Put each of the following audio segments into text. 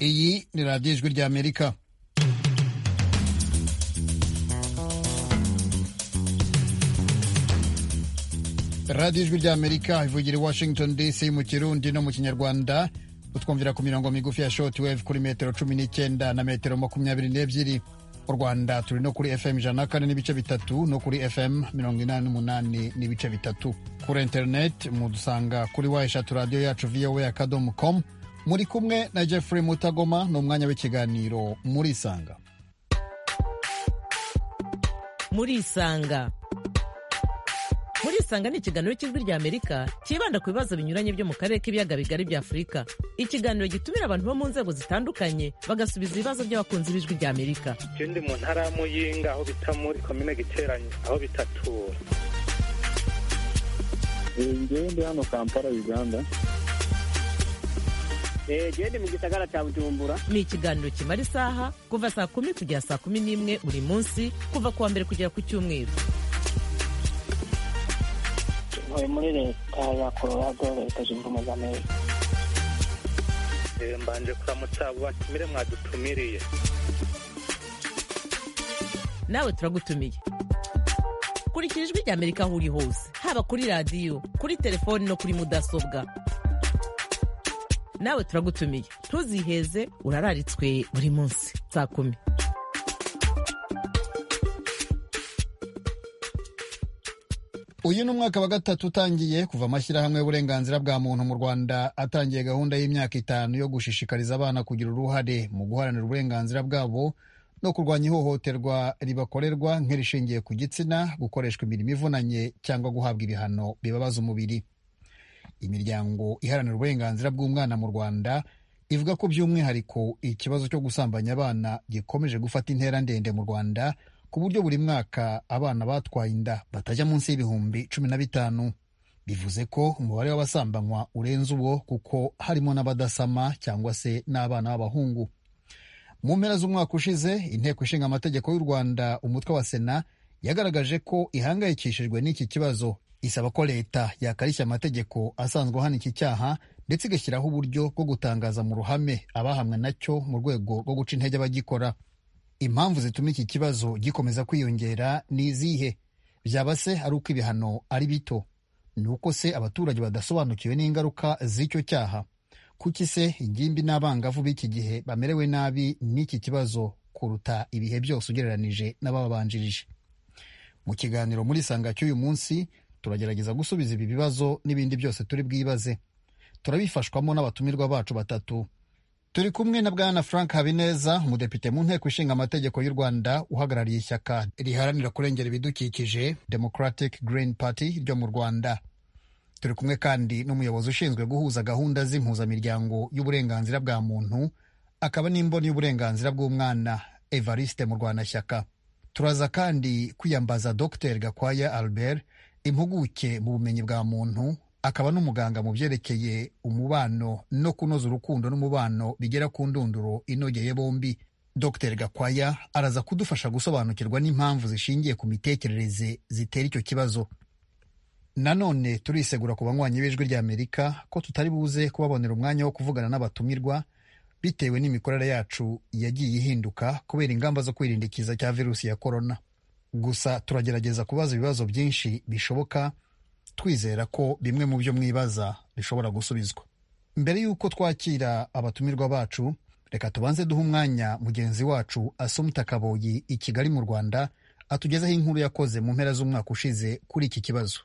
ni radiyo ijwi ry'amerika radiyo ijwi ry'amerika ivugira i washington dc mu kirundi no mu kinyarwanda utwumvira ku mirongo migufi ya shoti wevu kuri metero cumi n'icyenda na metero makumyabiri n'ebyiri mu rwanda turi no kuri fm ijana na kane n'ibice bitatu no kuri fm mirongo inani n'umunani n'ibice bitatu kuri interineti mudusanga kuri wa eshatu radiyo yacu voa akadomo komu muri kumwe na jeffrey mutagoma ni umwanya w'ikiganiro muri isanga muri isanga muri isanga ni ikiganiro cy'ijwi rya amerika cyibanda ku bibazo binyuranye byo mu karere k'ibiyaga bigari bya afurika ikiganiro gitumira abantu bo mu nzego zitandukanye bagasubiza ibibazo by'abakunzi b'ijwi rya amerika ikindi mu ntara ya muyinga aho bita muri komine giteranye aho bitatura njyewe ndi hano kampala uganda gende mu gisagara cya bujumbura ni ikiganiro kimara isaha kuva saa kumi kugera saa kumi n'imwe buri munsi kuva ku wa mbere kugera ku cyumweru turi muri leta ya colorado leta zunze ubumwe za amerika Eh, mbanje kuramutsa abo batumire mwadutumiriye nawe turagutumiye kurikira ijwi rya amerika aho uri hose haba kuri radiyo kuri telefoni no kuri mudasobwa nawe turagutumiye ntuziheze urararitswe buri munsi saa kumi uyu ni umwaka wa gatatu utangiye kuva amashyirahamwe y'uburenganzira bwa muntu mu rwanda atangiye gahunda y'imyaka itanu yo gushishikariza abana kugira uruhare mu guharanira uburenganzira bwabo no kurwanya ihohoterwa ribakorerwa nk'irishingiye ku gitsina gukoreshwa imirimo ivunanye cyangwa guhabwa ibihano bibabaza umubiri imiryango iharanira uburenganzira bw'umwana mu rwanda ivuga ko by'umwihariko ikibazo cyo gusambanya abana gikomeje gufata intera ndende mu rwanda ku buryo buri mwaka abana batwaye inda batajya munsi y'ibihumbi cumi na bitanu bivuze ko umubare w'abasambanywa urenze uwo kuko harimo n'abadasama cyangwa se n'abana b'abahungu mu mpera z'umwaka ushize inteko ishinga amategeko y'u rwanda umutwe wa sena yagaragaje ko ihangayikishijwe n'iki kibazo isaba ko leta yakarishya amategeko asanzwe ahana iki cyaha ndetse igashyiraho uburyo bwo gutangaza mu ruhame abahamwe nacyo mu rwego rwo guca intege abagikora impamvu zituma iki kibazo gikomeza kwiyongera ni izihe byaba se ari uko ibihano ari bito ni uko se abaturage badasobanukiwe n'ingaruka z'icyo cyaha kuki se ingimbi n'abangavu b'iki gihe bamerewe nabi n'iki kibazo kuruta ibihe byose ugereranije n'ababanjirije mu kiganiro muri sanga cy'uyu munsi turagerageza gusubiza ibi bibazo n'ibindi byose turi bwibaze turabifashwamo n'abatumirwa bacu batatu turi kumwe na bwana frank habineza umudepite mu nteko ishinga amategeko y'u rwanda uhagarariye ishyaka riharanira kurengera ibidukikije democratic green party ryo mu rwanda turi kumwe kandi n'umuyobozi ushinzwe guhuza gahunda z'impuzamiryango y'uburenganzira bwa muntu akaba n'imboni y'uburenganzira bw'umwana evariste murwanashyaka turaza kandi kwiyambaza dr gakwaya albert impuguke mu bumenyi bwa muntu akaba n'umuganga mu byerekeye umubano no kunoza urukundo n'umubano bigera ku ndunduro inogeye bombi dr gakwaya araza kudufasha gusobanukirwa n'impamvu zishingiye ku mitekerereze zitera icyo kibazo nanone turisegura ku banywanyi b'ijwi ry'amerika ko tutari buze kubabonera umwanya wo kuvugana n'abatumirwa bitewe n'imikorere yacu yagiye ihinduka kubera ingamba zo kwirinda ikiza cya virusi ya korona gusa turagerageza kubaza ibibazo byinshi bishoboka twizera ko bimwe mu byo mwibaza bishobora gusubizwa mbere y'uko twakira abatumirwa bacu reka tubanze duhe umwanya mugenzi wacu asumta kaboyi i kigali mu rwanda atugezeho inkuru yakoze mu mpera z'umwaka ushize kuri iki kibazo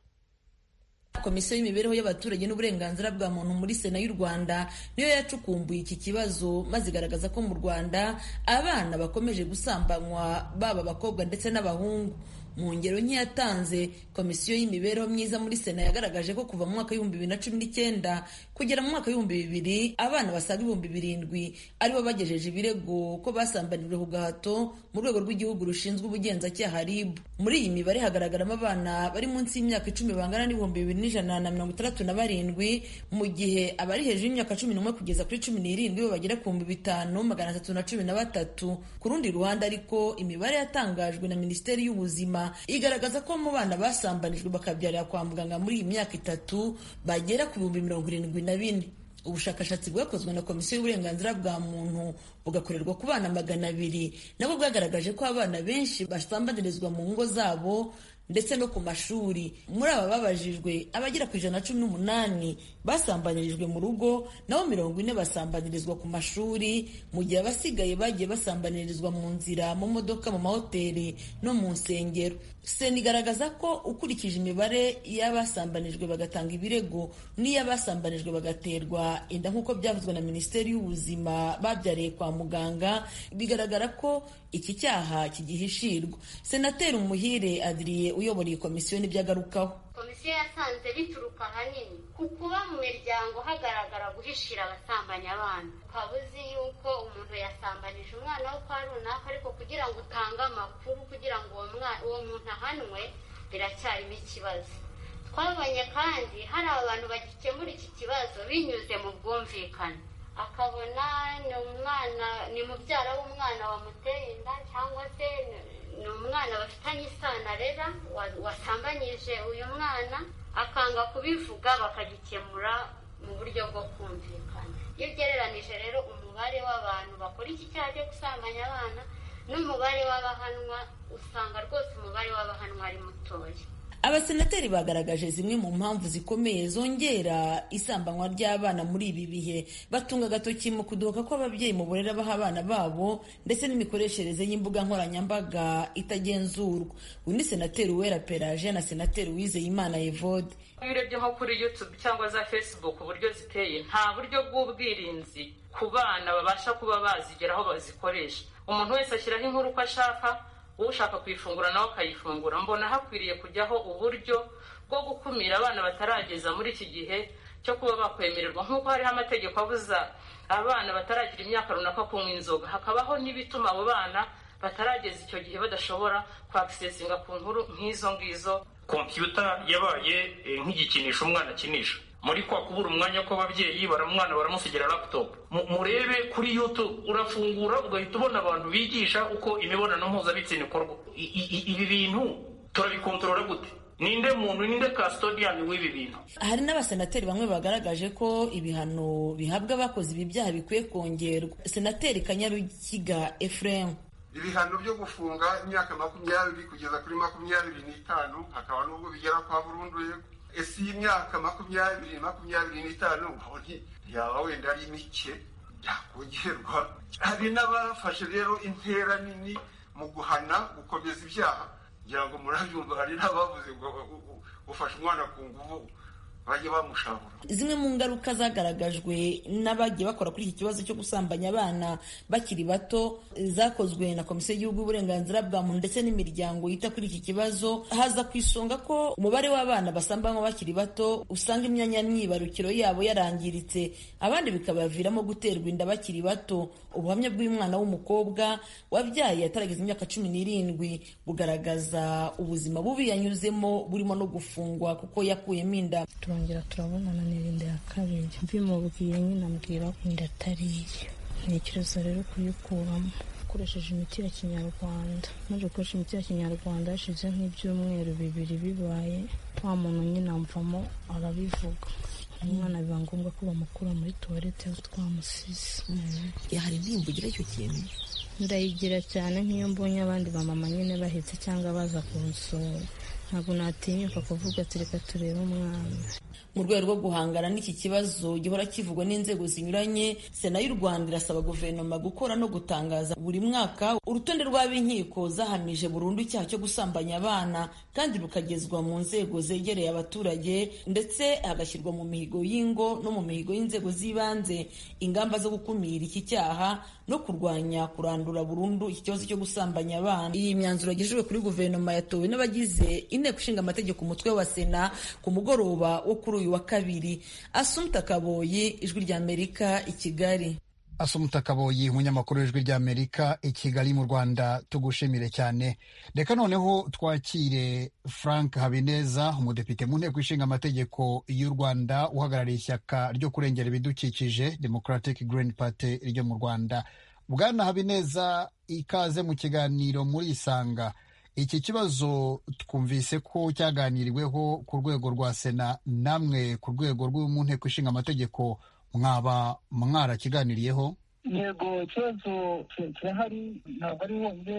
komisiyo y'imibereho y'abaturage n'uburenganzira bwa muntu muri sena y'u rwanda niyo yacukumbuye iki kibazo maze igaragaza ko mu rwanda abana bakomeje gusambanywa baba abakobwa ndetse n'abahungu mu ngero nke yatanze komisiyo y'imibereho myiza muri sena yagaragaje ko kuva mu mwaka w'ibihumbi bibiri na cumi n'icyenda kugera mu mwaka w'ibihumbi bibiri abana basaga ibihumbi birindwi aribo bagejeje ibirego ko basambanijwe ku gahato mu rwego rw'igihugu rushinzwe ubugenzacyaha rib muri iyi mibare hagaragaramo abana bari munsi y'imyaka icumi bangana n'ibihumbi bibiri n'ijana na mirongo itandatu na barindwi mu gihe abari hejuru y'imyaka cumi n'umwe kugeza kuri cumi n'irindwi bo bagera ku bihumbi bitanu magana atatu na cumi na batatu ku rundi ruhande ariko imibare yatangajwe na minisiteri y'ubuzima igaragaza ko mu bana basambanijwe bakabyarira kwa muganga muri iyi myaka itatu bagera ku bihumbi mirongo irindwi na bine ubushakashatsi bwakozwe na komisiyo y'uburenganzira bwa muntu bugakorerwa ku bana magana abiri nabwo bwagaragaje ko abana benshi basambanyirizwa mu ngo zabo ndetse no ku mashuri muri aba babajijwe abagera ku ijana na cumi n'umunani basambanyirijwe mu rugo naho mirongo ine basambanyirizwa ku mashuri mu gihe abasigaye bagiye basambanyirizwa mu nzira mu modoka mu mahoteli no mu nsengero sena igaragaza ko ukurikije imibare y'abasambanijwe bagatanga ibirego n'iy'abasambanijwe bagaterwa inda nk'uko byavuzwe na minisiteri y'ubuzima babyariye kwa muganga bigaragara ko iki cyaha kigihishirwa senateri umuhire adiriye uyoboye komisiyo n'ibyagarukaho komisiyo yasanze bituruka ahanini ku kuba mu miryango hagaragara guhishira abasambanya abana ukaba uzi yuko umuntu yasambanije umwana wo kwa runaka ariko kugira ngo utange amakuru kugira ngo uwo mwana uwo muntu ahanwe biracyarimo ikibazo twabonye kandi hari abantu bagikemura iki kibazo binyuze mu bwumvikane akabona ni umwana ni mubyara w'umwana wamuteye inda cyangwa se ni umwana bafitanye isano arera wasambanyije uyu mwana akanga kubivuga bakagikemura mu buryo bwo kumvikana iyo ugereranije rero umubare w'abantu bakora iki cyaha cyo gusambanya abana n'umubare w'abahanwa usanga rwose umubare w'abahanwa ari mutoya abasenateri bagaragaje zimwe mu mpamvu zikomeye zongera isambanywa ry'abana muri ibi bihe batunga agatoki mu kudohoka kw'ababyeyi mu burere baha abana babo ndetse n'imikoreshereze y'imbuga nkoranyambaga itagenzurwa undi senateri uwera peraje na senateri wizeyimana evode iyo urebye nko kuri yutube cyangwa za fesibuku uburyo ziteye nta buryo bw'ubwirinzi ku bana babasha kuba bazigeraho bazikoresha umuntu wese ashyiraho inkuru uko ashaka ushaka kuyifungura nawe akayifungura mbona hakwiriye kujyaho uburyo bwo gukumira abana batarageza muri iki gihe cyo kuba bakwemererwa nk'uko hariho amategeko abuza abana bataragira imyaka runaka kunywa inzoga hakabaho n'ibituma abo bana batarageza icyo gihe badashobora kwakisesinga ku nkuru nk'izo ngizo kompiyuta yabaye nk'igikinisho umwana akinisha muri kwa kubura umwanya kw'ababyeyi baramwana baramusigira laputopu murebe kuri yutube urafungura ugahita ubona abantu bigisha uko imibonano mpuzabitsina ikorwa ibi bintu turabikontorora gute ninde muntu ninde kasitodiyani w'ibi bintu hari n'abasenateri bamwe bagaragaje ko ibihano bihabwa abakoze ibi byaha bikwiye kongerwa senateri kanyarukiga efuremu ibihano byo gufunga imyaka makumyabiri kugeza kuri makumyabiri n'itanu hakaba n'ubwo bigera kwa burundu yego ese iyi myaka makumyabiri makumyabiri n'itanu mbonye yaba wenda ari mike yakongerwa hari n'abafashe rero intera nini mu guhana gukomeza ibyaha kugira ngo murabyumva hari n'abavuze ngo ufashe umwana ku nguvu bajye bamushabura zimwe mu ngaruka zagaragajwe n'abagiye bakora kuri iki kibazo cyo gusambanya abana bakiri bato zakozwe na komisiyo y'igihugu y'uburenganzira bwa muntu ndetse n'imiryango yita kuri iki kibazo haza ku isonga ko umubare w'abana basambanywa bakiri bato usanga imyanya myibarukiro yabo yarangiritse abandi bikabaviramo guterwa inda bakiri bato ubuhamya bw'umwana w'umukobwa wabyaye atarageza imyaka cumi n'irindwi bugaragaza ubuzima bubi yanyuzemo burimo no gufungwa kuko yakuyemo inda turongera turabonana n'irinde ya kabiri mbimubwiye nyine ambwira inda atari iye ntekereza rero kuyikuramo akoresheje imiti ya kinyarwanda maze gukoresha imiti ya kinyarwanda hashize nk'ibyumweru bibiri bibaye wa muntu nyine amvamo arabivuga umwana biba ngombwa ko bamukura muri tuwarete aho twamusize hari indirimbo ugira icyo kintu ndayigira cyane nk'iyo mbonye abandi bamama nyine bahetse cyangwa baza kunsura ntabwo natinyuka kuvuga ati reka turebe umwana mu rwego rwo guhangana n'iki kibazo gihora kivugwa n'inzego zinyuranye sena y'u rwanda irasaba guverinoma gukora no gutangaza buri mwaka urutonde rw'ab'inkiko zahamije burundu icyaha cyo gusambanya abana kandi rukagezwa mu nzego zegereye abaturage ndetse hagashyirwa mu mihigo y'ingo no mu mihigo y'inzego z'ibanze ingamba zo gukumira iki cyaha no kurwanya kurandura burundu iki kibazo cyo gusambanya abana iyi myanzuro yagejejwe kuri guverinoma yatowe n'abagize inteko ishinga amategeko umutwe wa sena ku mugoroba wo kuri uyu wa kabiri asumta kaboyi ijwi ry'amerika i kigali asumta kaboyi umunyamakuru w'ijwi ry'amerika i kigali mu rwanda tugushimire cyane reka noneho twakire frank habineza umudepite mu nteko ishinga amategeko y'u rwanda uhagarariye ishyaka ryo kurengera ibidukikije democratic green party ryo mu rwanda bwana habineza ikaze mu kiganiro muri isanga iki kibazo twumvise ko cyaganiriweho ku rwego rwa sena namwe ku rwego rw'umu nteko ishinga amategeko mwaba mwarakiganiriyeho yego ikibazo kirahari ntabwo ari wonyine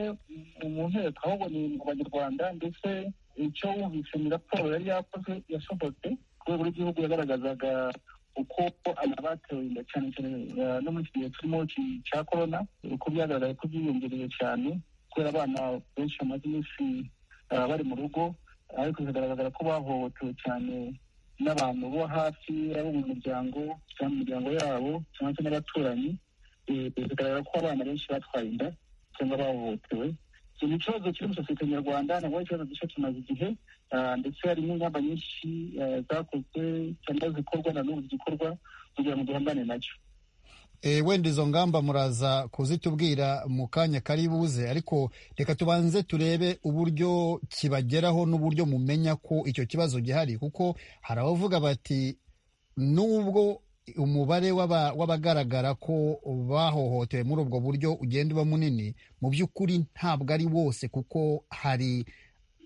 mu nteko ahubwo ni mu banyarwanda ndetse icyo wumvise ni raporo yari yakoze yasohotse ku rwego rw'igihugu yagaragazaga uko abantu batewe inda cyane cyane no muri iki gihe turimo cya korona uko byagaragaye ko byiyongereye cyane kubera abana benshi bamaze iminsi bari mu rugo ariko bikagaragara ko bahohotewe cyane n'abantu bo hafi abo mu muryango cyangwa mu miryango yabo cyangwa se n'abaturanyi bigaragara ko abana benshi batwaye inda cyangwa bahohotewe iki ni ikibazo kiri muri sosiyete nyarwanda ntabwo ari ikibazo gishya kimaze igihe ndetse hari n'ingamba nyinshi zakozwe cyangwa zikorwa na n'ubu zigikorwa kugira ngo duhangane nacyo wenda izo ngamba muraza kuzitubwira mu kanya kari buze ariko reka tubanze turebe uburyo kibageraho n'uburyo mumenya ko icyo kibazo gihari kuko hari abavuga bati nubwo umubare w'abagaragara ko bahohotewe muri ubwo buryo ugenda uba munini mu by'ukuri ntabwo ari wose kuko hari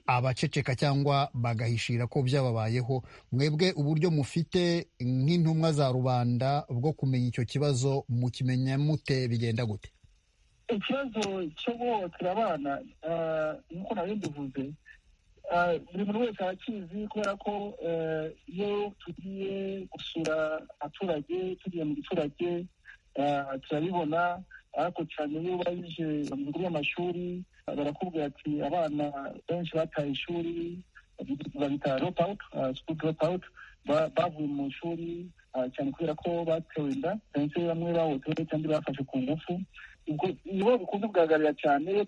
abaceceka cyangwa bagahishira ko byababayeho mwebwe uburyo mufite nk'intumwa za rubanda bwo kumenya icyo kibazo mukimenya mute bigenda gute ikibazo cyo guhohotera abana nk'uko nari mbivuze buri muntu wese arakizi kubera ko iyo tugiye gusura abaturage tugiye mu giturage turabibona ariko cyane iyo ubajije mu bigo by'amashuri barakubwira ati abana benshi bataye ishuri babita drop out school drop out bavuye mu ishuri cyane kubera ko batewe inda cyane se bamwe bahotewe cyangwa bafashe ku ngufu nibo bikunze kugaragarira cyane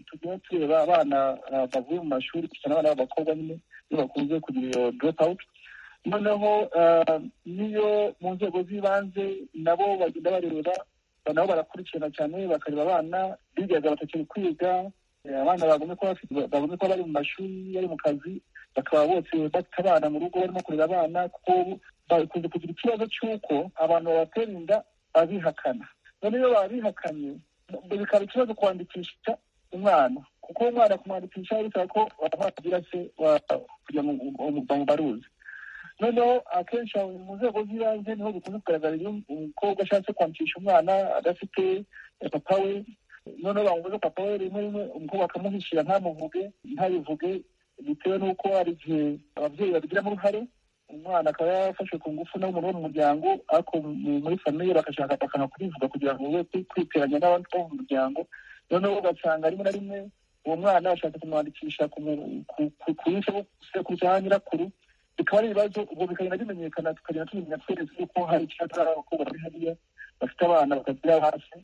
tugenda tureba abana bavuye mu mashuri cyane abana b'abakobwa nyine iyo bakunze kugira iyo drop out noneho niyo mu nzego z'ibanze nabo bagenda bareba nabo barakurikirana cyane bakareba abana bigaga batakiri kwiga abana bagomye kuba bari mu mashuri bari mu kazi bakaba bose bafite abana mu rugo barimo kurera abana kuko bakunze kugira ikibazo cy'uko abantu babatera inda babihakana none iyo babihakanye bikaba ikibazo kwandikisha umwana kuko umwana kumwandikisha bisaba ko agira se kugira ngo bamubaruze noneho akenshi mu nzego z'ibanze niho bikunze kugaragara iyo umukobwa ashatse kwandikisha umwana adafite papa we noneho bamubuze papa we rimwe rimwe umukobwa akamuhishira ntamuvuge ntabivuge bitewe n'uko hari igihe ababyeyi babigiramo uruhare umwana akaba yarafashwe ku ngufu n'umuntu wo mu muryango ariko muri famiye bagashaka bakanga kubivuga kugira ngo we kwiteranya n'abandi bo mu muryango noneho ugasanga rimwe na rimwe uwo mwana ashatse kumwandikisha ku rusekuruza ya nyirakuru bikaba ari ibibazo ubwo bikagenda bimenyekana tukagenda tumenya twese yuko hari icyaka abakobwa bari hariya bafite abana bakagira hasi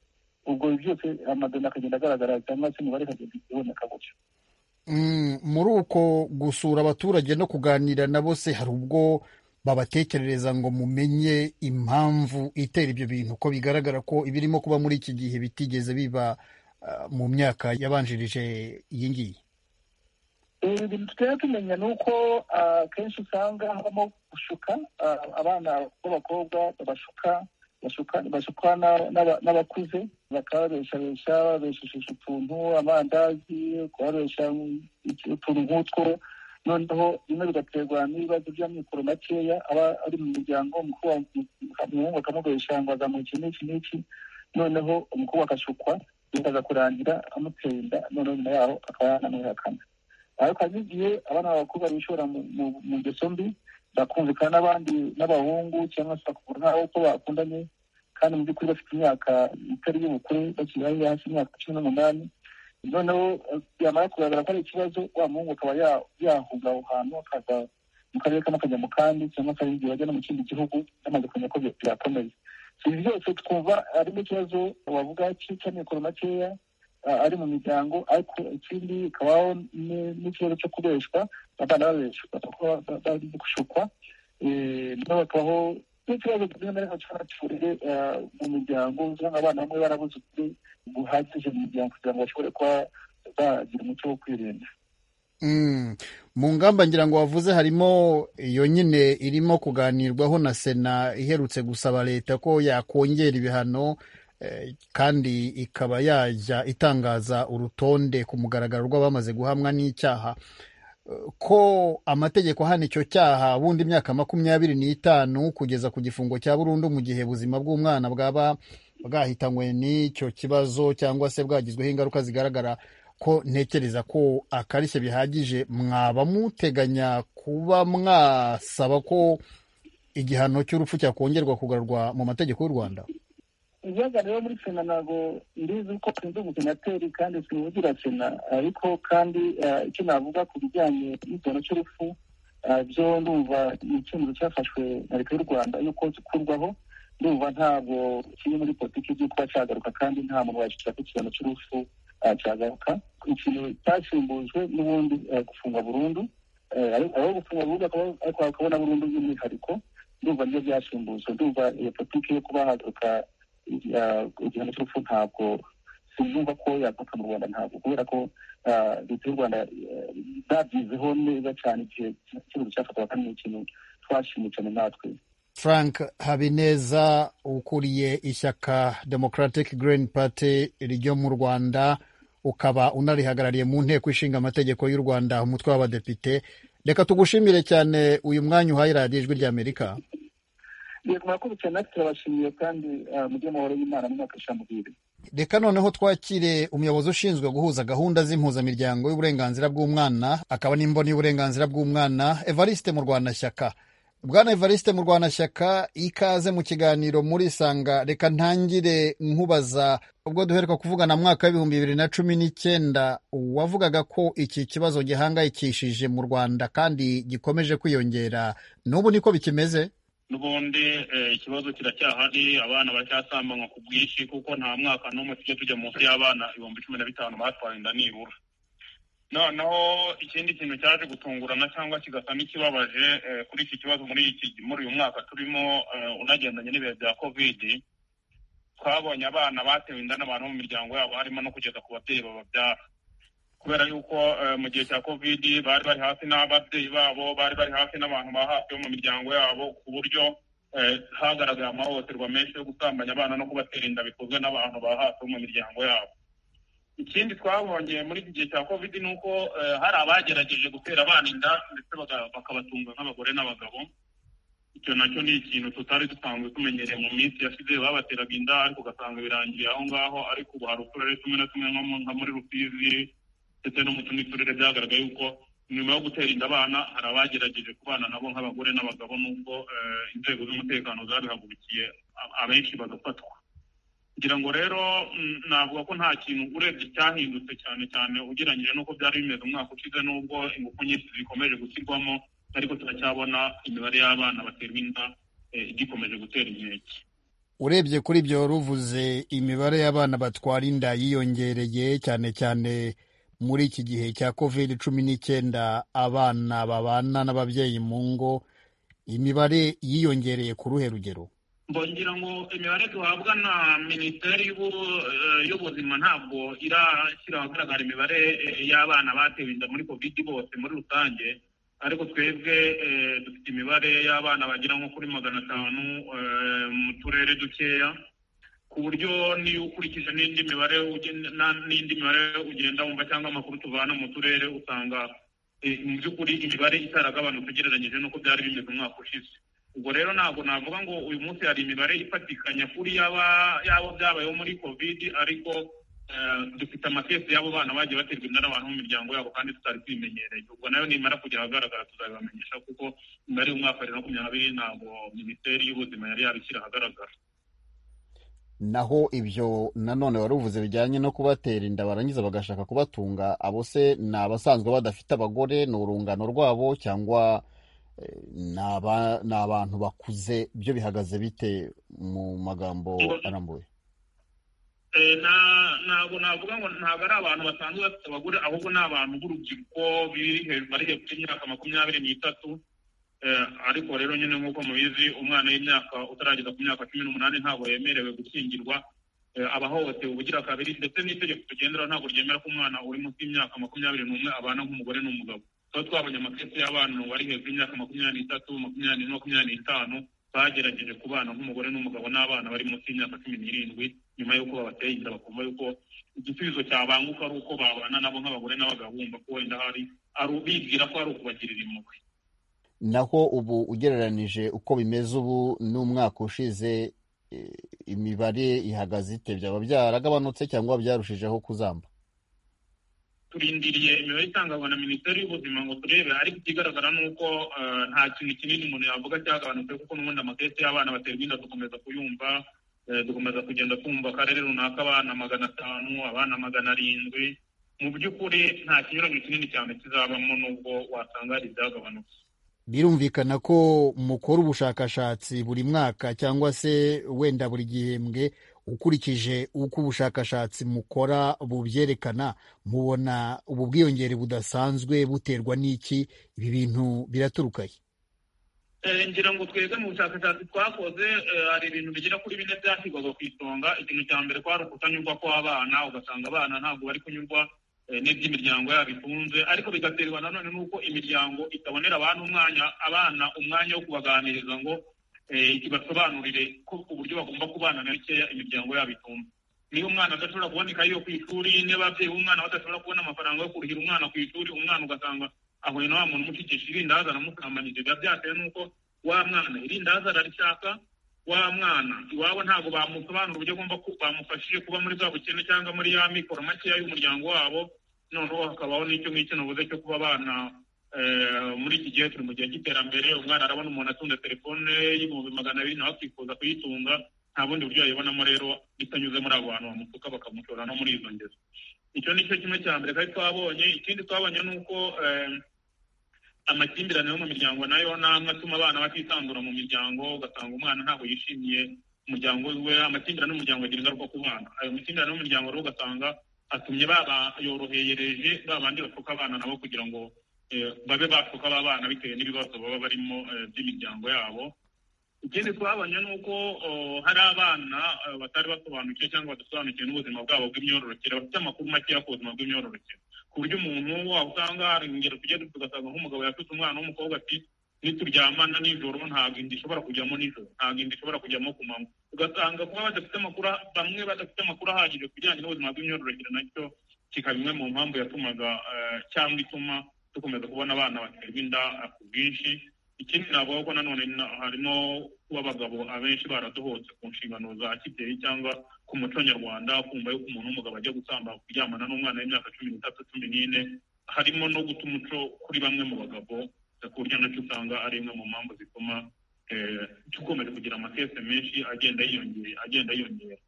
ubwo byose amadona akagenda agaragara cyangwa se imibare ikagenda iboneka gutyo muri uko gusura abaturage no kuganira na bose hari ubwo babatekerereza ngo mumenye impamvu itera ibyo bintu ko bigaragara ko ibirimo kuba muri iki gihe bitigeze biba mu myaka yabanjirije iyi ngiyi ibintu tutari tumenya ni uko akenshi usanga habamo gushuka abana b'abakobwa babashuka bashuka n'abakuze bakababeshabesha babeshesheje utuntu amandazi kubabesha utuntu nk'utwo noneho bimwe bigaterwa n'ibibazo by'amikoro makeya aba ari mu muryango umuhungu akamubesha ngo azamuye iki n'iki n'iki noneho umukobwa agashukwa bikaza kurangira amuteye inda noneho nyuma yaho akaba yanamwihakana ariko hari n'igihe abana b'abakobwa bishora mu ngeso mbi bakumvikana n'abandi n'abahungu cyangwa se bakabura n'abo ko bakundanye kandi mu by'ukuri bafite imyaka itari y'ubukure bakiri hasi hasi imyaka cumi n'umunani noneho byamara kugaragara ko ari ikibazo wa muhungu akaba yahunga aho hantu akaza mu karere kamwe akajya mu kandi cyangwa se hari igihe bajya no mu kindi gihugu bamaze kumenya ko byakomeye ibi byose twumva harimo ikibazo wavuga cy'amikoro makeya ari mu miryango ariko ikindi kabaho n'ikibazo cyo kubeshwa abana babeshwa bari gushukwa noneho hakabaho n'ikibazo kimwe na rimwe cyaba cyuriye mu miryango usanga abana bamwe barabuze ukuri guhagije mu miryango kugira ngo bashobore kuba bagira umuco wo kwirinda mu ngamba ngira ngo wavuze harimo iyo nyine irimo kuganirwaho na sena iherutse gusaba leta ko yakongera ibihano kandi ikaba yajya itangaza urutonde ku mugaragaro rw'abamaze guhamwa n'icyaha ko amategeko ahana icyo cyaha bundi imyaka makumyabiri n'itanu kugeza ku gifungo cya burundu mu gihe ubuzima bw'umwana bwaba bwahitanywe n'icyo kibazo cyangwa se bwagizweho ingaruka zigaragara ko ntekereza ko akarishye bihagije mwaba muteganya kuba mwasaba ko igihano cy'urupfu cyakongerwa kugarurwa mu mategeko y'u rwanda ibiyaga rero muri sena ntabwo ndizi ko sinzi umusenateri kandi sinuzura sena ariko kandi icyo navuga ku bijyanye n'igihano cy'urupfu byo ndumva ni icyemezo cyafashwe na leta y'u rwanda yuko gikurwaho ndumva ntabwo kiri muri politiki byo kuba cyagaruka kandi nta muntu wagishyira ku kigano cy'urupfu cyagaruka ikintu cyasimbujwe n'ubundi gufungwa burundu aho gufungwa burundu akabona burundu by'umwihariko ndumva nibyo byasimbujwe ndumva iyo politiki yo kuba hagaruka igihano cy'urupfu ntabwo sinumva ko yaguka mu rwanda ntabwo kubera ko leta y'u rwanda babyizeho neza cyane igihe icyemezo cyafatwaga kandi ni ikintu twashimye cyane natwe frank habineza ukuriye ishyaka democratic green party ryo mu rwanda ukaba unarihagarariye mu nteko ishinga amategeko y'u rwanda umutwe w'abadepite reka tugushimire cyane uyu mwanya uhaye radiyo ijwi ry'amerika reka murakoze cyane natwe turabashimiye kandi mujye amahoro y'imana mu mwaka w'ishamubiri reka noneho twakire umuyobozi ushinzwe guhuza gahunda z'impuzamiryango y'uburenganzira bw'umwana akaba n'imboni y'uburenganzira bw'umwana evariste mu rwandashyaka bwana evariste mu rwanashyaka ikaze mu kiganiro muri isanga reka ntangire nkubaza ubwo duheruka kuvugana mu mwaka w'ibihumbi bibiri na cumi n'icyenda wavugaga ko iki kibazo gihangayikishije mu rwanda kandi gikomeje kwiyongera n'ubu niko bikimeze n'ubundi ikibazo kiracyahari abana baracyasambanywa ku bwinshi kuko nta mwaka n'umwe tujya tujya munsi y'abana ibihumbi cumi na bitanu batwaye inda nibura noneho ikindi kintu cyaje gutungurana cyangwa kigasa n'ikibabaje kuri iki kibazo muri iki muri uyu mwaka turimo unagendanye n'ibihe bya kovidi twabonye abana batewe inda n'abantu mu miryango yabo harimo no kugeza ku babyeyi bababyara kubera yuko mu gihe cya kovidi bari bari hafi n'ababyeyi babo bari bari hafi n'abantu ba hafi bo mu miryango yabo ku buryo hagaragaye amahohoterwa menshi yo gusambanya abana no kubatera inda bikozwe n'abantu ba hafi bo mu miryango yabo ikindi twabonye muri iki gihe cya kovidi ni uko hari abagerageje gutera abana inda ndetse bakabatunga nk'abagore n'abagabo icyo nacyo ni ikintu tutari dusanzwe tumenyereye mu minsi yashize babateraga inda ariko ugasanga birangiye aho ngaho ariko ubu hari uturere tumwe na tumwe nka muri rusizi ndetse no mu tundi turere byagaragaye yuko nyuma yo gutera inda abana hari abagerageje kubana nabo nk'abagore n'abagabo nubwo inzego z'umutekano zabihagurukiye abenshi bagafatwa ngira ngo rero navuga ko nta kintu urebye cyahindutse cyane cyane ugereranyije n'uko byari bimeze umwaka ushize n'ubwo ingufu nyinshi zikomeje gushyirwamo ariko turacyabona imibare y'abana baterwa inda igikomeje gutera inkeke urebye kuri ibyo wari uvuze imibare y'abana batwara inda yiyongereye cyane cyane muri iki gihe cya kovide cumi n'icyenda abana babana n'ababyeyi mu ngo imibare yiyongereye ku ruhe rugero mbongira ngo imibare duhabwa na minisiteri y'ubuzima ntabwo irashyira ahagaragara imibare y'abana batewe inda muri kovidi bose muri rusange ariko twebwe dufite imibare y'abana bagera nko kuri magana atanu mu turere dukeya ku buryo niyo ukurikije n'indi mibare n'indi mibare ugenda wumva cyangwa amakuru tuvana mu turere usanga mu by'ukuri imibare itaragabanutse ugereranyije n'uko byari bimeze umwaka ushize ubwo rero ntabwo navuga ngo uyu munsi hari imibare ifatikanya kuri yaba yaba byabayeho muri kovidi ariko dufite amakesi y'abo bana bagiye baterwa inda n'abantu mu miryango yabo kandi tutari tubimenyereye ubwo nayo nimara kugera ahagaragara tuzabibamenyesha kuko imibare y'umwaka bibiri na makumyabiri ntabwo minisiteri y'ubuzima yari yabishyira ahagaragara naho ibyo nanone wari uvuze bijyanye no kubatera inda barangiza bagashaka kubatunga abo se ni abasanzwe badafite abagore ni urungano rwabo cyangwa ni abantu bakuze byo bihagaze bite mu magambo arambuye ntabwo navuga ngo ntabwo ari abantu basanzwe bafite abagore ahubwo ni abantu b'urubyiruko bari hejuru y'imyaka makumyabiri n'itatu ariko rero nyine nk'uko mubizi umwana w'imyaka utarageza ku myaka cumi n'umunani ntabwo yemerewe gukingirwa aba ahohotewe ubugira kabiri ndetse n'itegeko tugenderaho ntabwo ryemera ko umwana uri munsi y'imyaka makumyabiri n'umwe abana nk'umugore n'umugabo tuba twabonye amakesi y'abana bari hejuru y'imyaka makumyabiri n'itatu makumyabiri makumyabiri n'itanu bagerageje ku bana nk'umugore n'umugabo n'abana bari munsi y'imyaka cumi n'irindwi nyuma y'uko babateye inda bakumva yuko igisubizo cyabanguka ari uko babana nabo nk'abagore n'abagabo bumva ko wenda hari bibwira ko ari ukubagirira impuhwe naho ubu ugereranije uko bimeze ubu n'umwaka ushize eh, imibare ihagaze ite byaba byaragabanutse cyangwa byarushijeho kuzamba turindiriye imibare itangazwa na minisiteri y'ubuzima ngo turebe ariko ikigaragara ni uko eh, nta kintu kinini umuntu yavuga cyagabanutse kuko n'ubundi amakesi y'abana baterwa inda dukomeza kuyumva eh, dukomeza kugenda twumva akarere runaka abana magana atanu abana magana arindwi mu by'ukuri nta kinyuranyo kinini cyane kizabamo n'ubwo wasanga hari ibyagabanutse birumvikana ko mukora ubushakashatsi buri mwaka cyangwa se wenda buri gihembwe ukurikije uko ubushakashatsi mukora bubyerekana mubona ubu bwiyongere budasanzwe buterwa n'iki ibi bintu biraturuka he Eh, ngira ngo twebwe mu bushakashatsi twakoze eh, hari ibintu bigera kuri bine byashyirwaga ku isonga ikintu cya mbere kwari ukutanyurwa kw'abana ugasanga abana ntabwo bari kunyurwa eh, n'iby'imiryango yabo itunze ariko bigaterwa nanone n'uko imiryango itabonera abana umwanya abana umwanya wo kubaganiriza ngo eh, ibasobanurire ko uburyo bagomba kubana na bikeya imiryango yabo itunze niba umwana adashobora kuboneka yiwe ku ishuri niba ababyeyi b'umwana badashobora kubona amafaranga yo kurihira umwana ku ishuri umwana ugasanga ahuye na wa muntu umucikisha irindaza aramusambanije biba byatewe n'uko wa mwana irindaza ararishaka wa mwana iwabo ntabwo bamusobanura uburyo agomba ku- bamufashije kuba muri bwa bukene cyangwa muri ya mikoro makeya y'umuryango wabo noneho hakabaho n'icyo ngicyo navuze cyo kuba abana eh, muri iki gihe turi mu gihe cy'iterambere umwana arabona umuntu atunda telefone y'ibihumbi magana abiri nawe akifuza kuyitunga nta bundi buryo yayibonamo rero bitanyuze muri abo bantu bamutuka bakamushora no muri izo ngeso icyo ni cyo kimwe cya mbere kandi twabonye ikindi twabonye ni uko eh, amakimbirane yo mu miryango nayo ni amwe atuma abana batitandura mu miryango ugasanga umwana ntabwo yishimiye umuryango we amakimbirane y'umuryango agira ingaruka ku bana ayo makimbirane y'umuryango rero ugasanga atumye babayorohereje ba bandi bapfuka abana nabo kugira ngo eh, babe bapfuka ba bana bitewe n'ibibazo baba barimo eh, by'imiryango yabo ikindi twabonye ni uko oh, hari abana eh, batari basobanukiwe cyangwa badasobanukiwe n'ubuzima bwabo bw'imyororokere bafite amakuru makeya ku buzima bw'imyororokere ku buryo umuntu waba usanga hari ingero tujya tugasanga nk'umugabo yafite umwana w'umukobwa ati nituryamana nijoro ntabwo inda ishobora kujyamo nijoro ntabwo inda ishobora kujyamo ku manywa ugasanga kuba badafite amakuru bamwe badafite amakuru ahagije ku bijyanye n'ubuzima bw'imyororokere nacyo kikaba imwe mu mpamvu yatumaga eh, cyangwa ituma dukomeza kubona abana baterwa inda eh, ku bwinshi ikindi navuga ko nanone na- harimo kuba abagabo abenshi baradohotse ku nshingano za kibyeyi cyangwa ku muco nyarwanda kumva yuko umuntu w'umugabo ajya gusamba kuryamana n'umwana w'imyaka cumi n'itatu cumi n'ine harimo no guta umuco kuri bamwe mu bagabo ku buryo nacyo usanga ari imwe mu mpamvu zituma eh, dukomeje kugira amakese menshi agenda yiyongera agenda yiyongera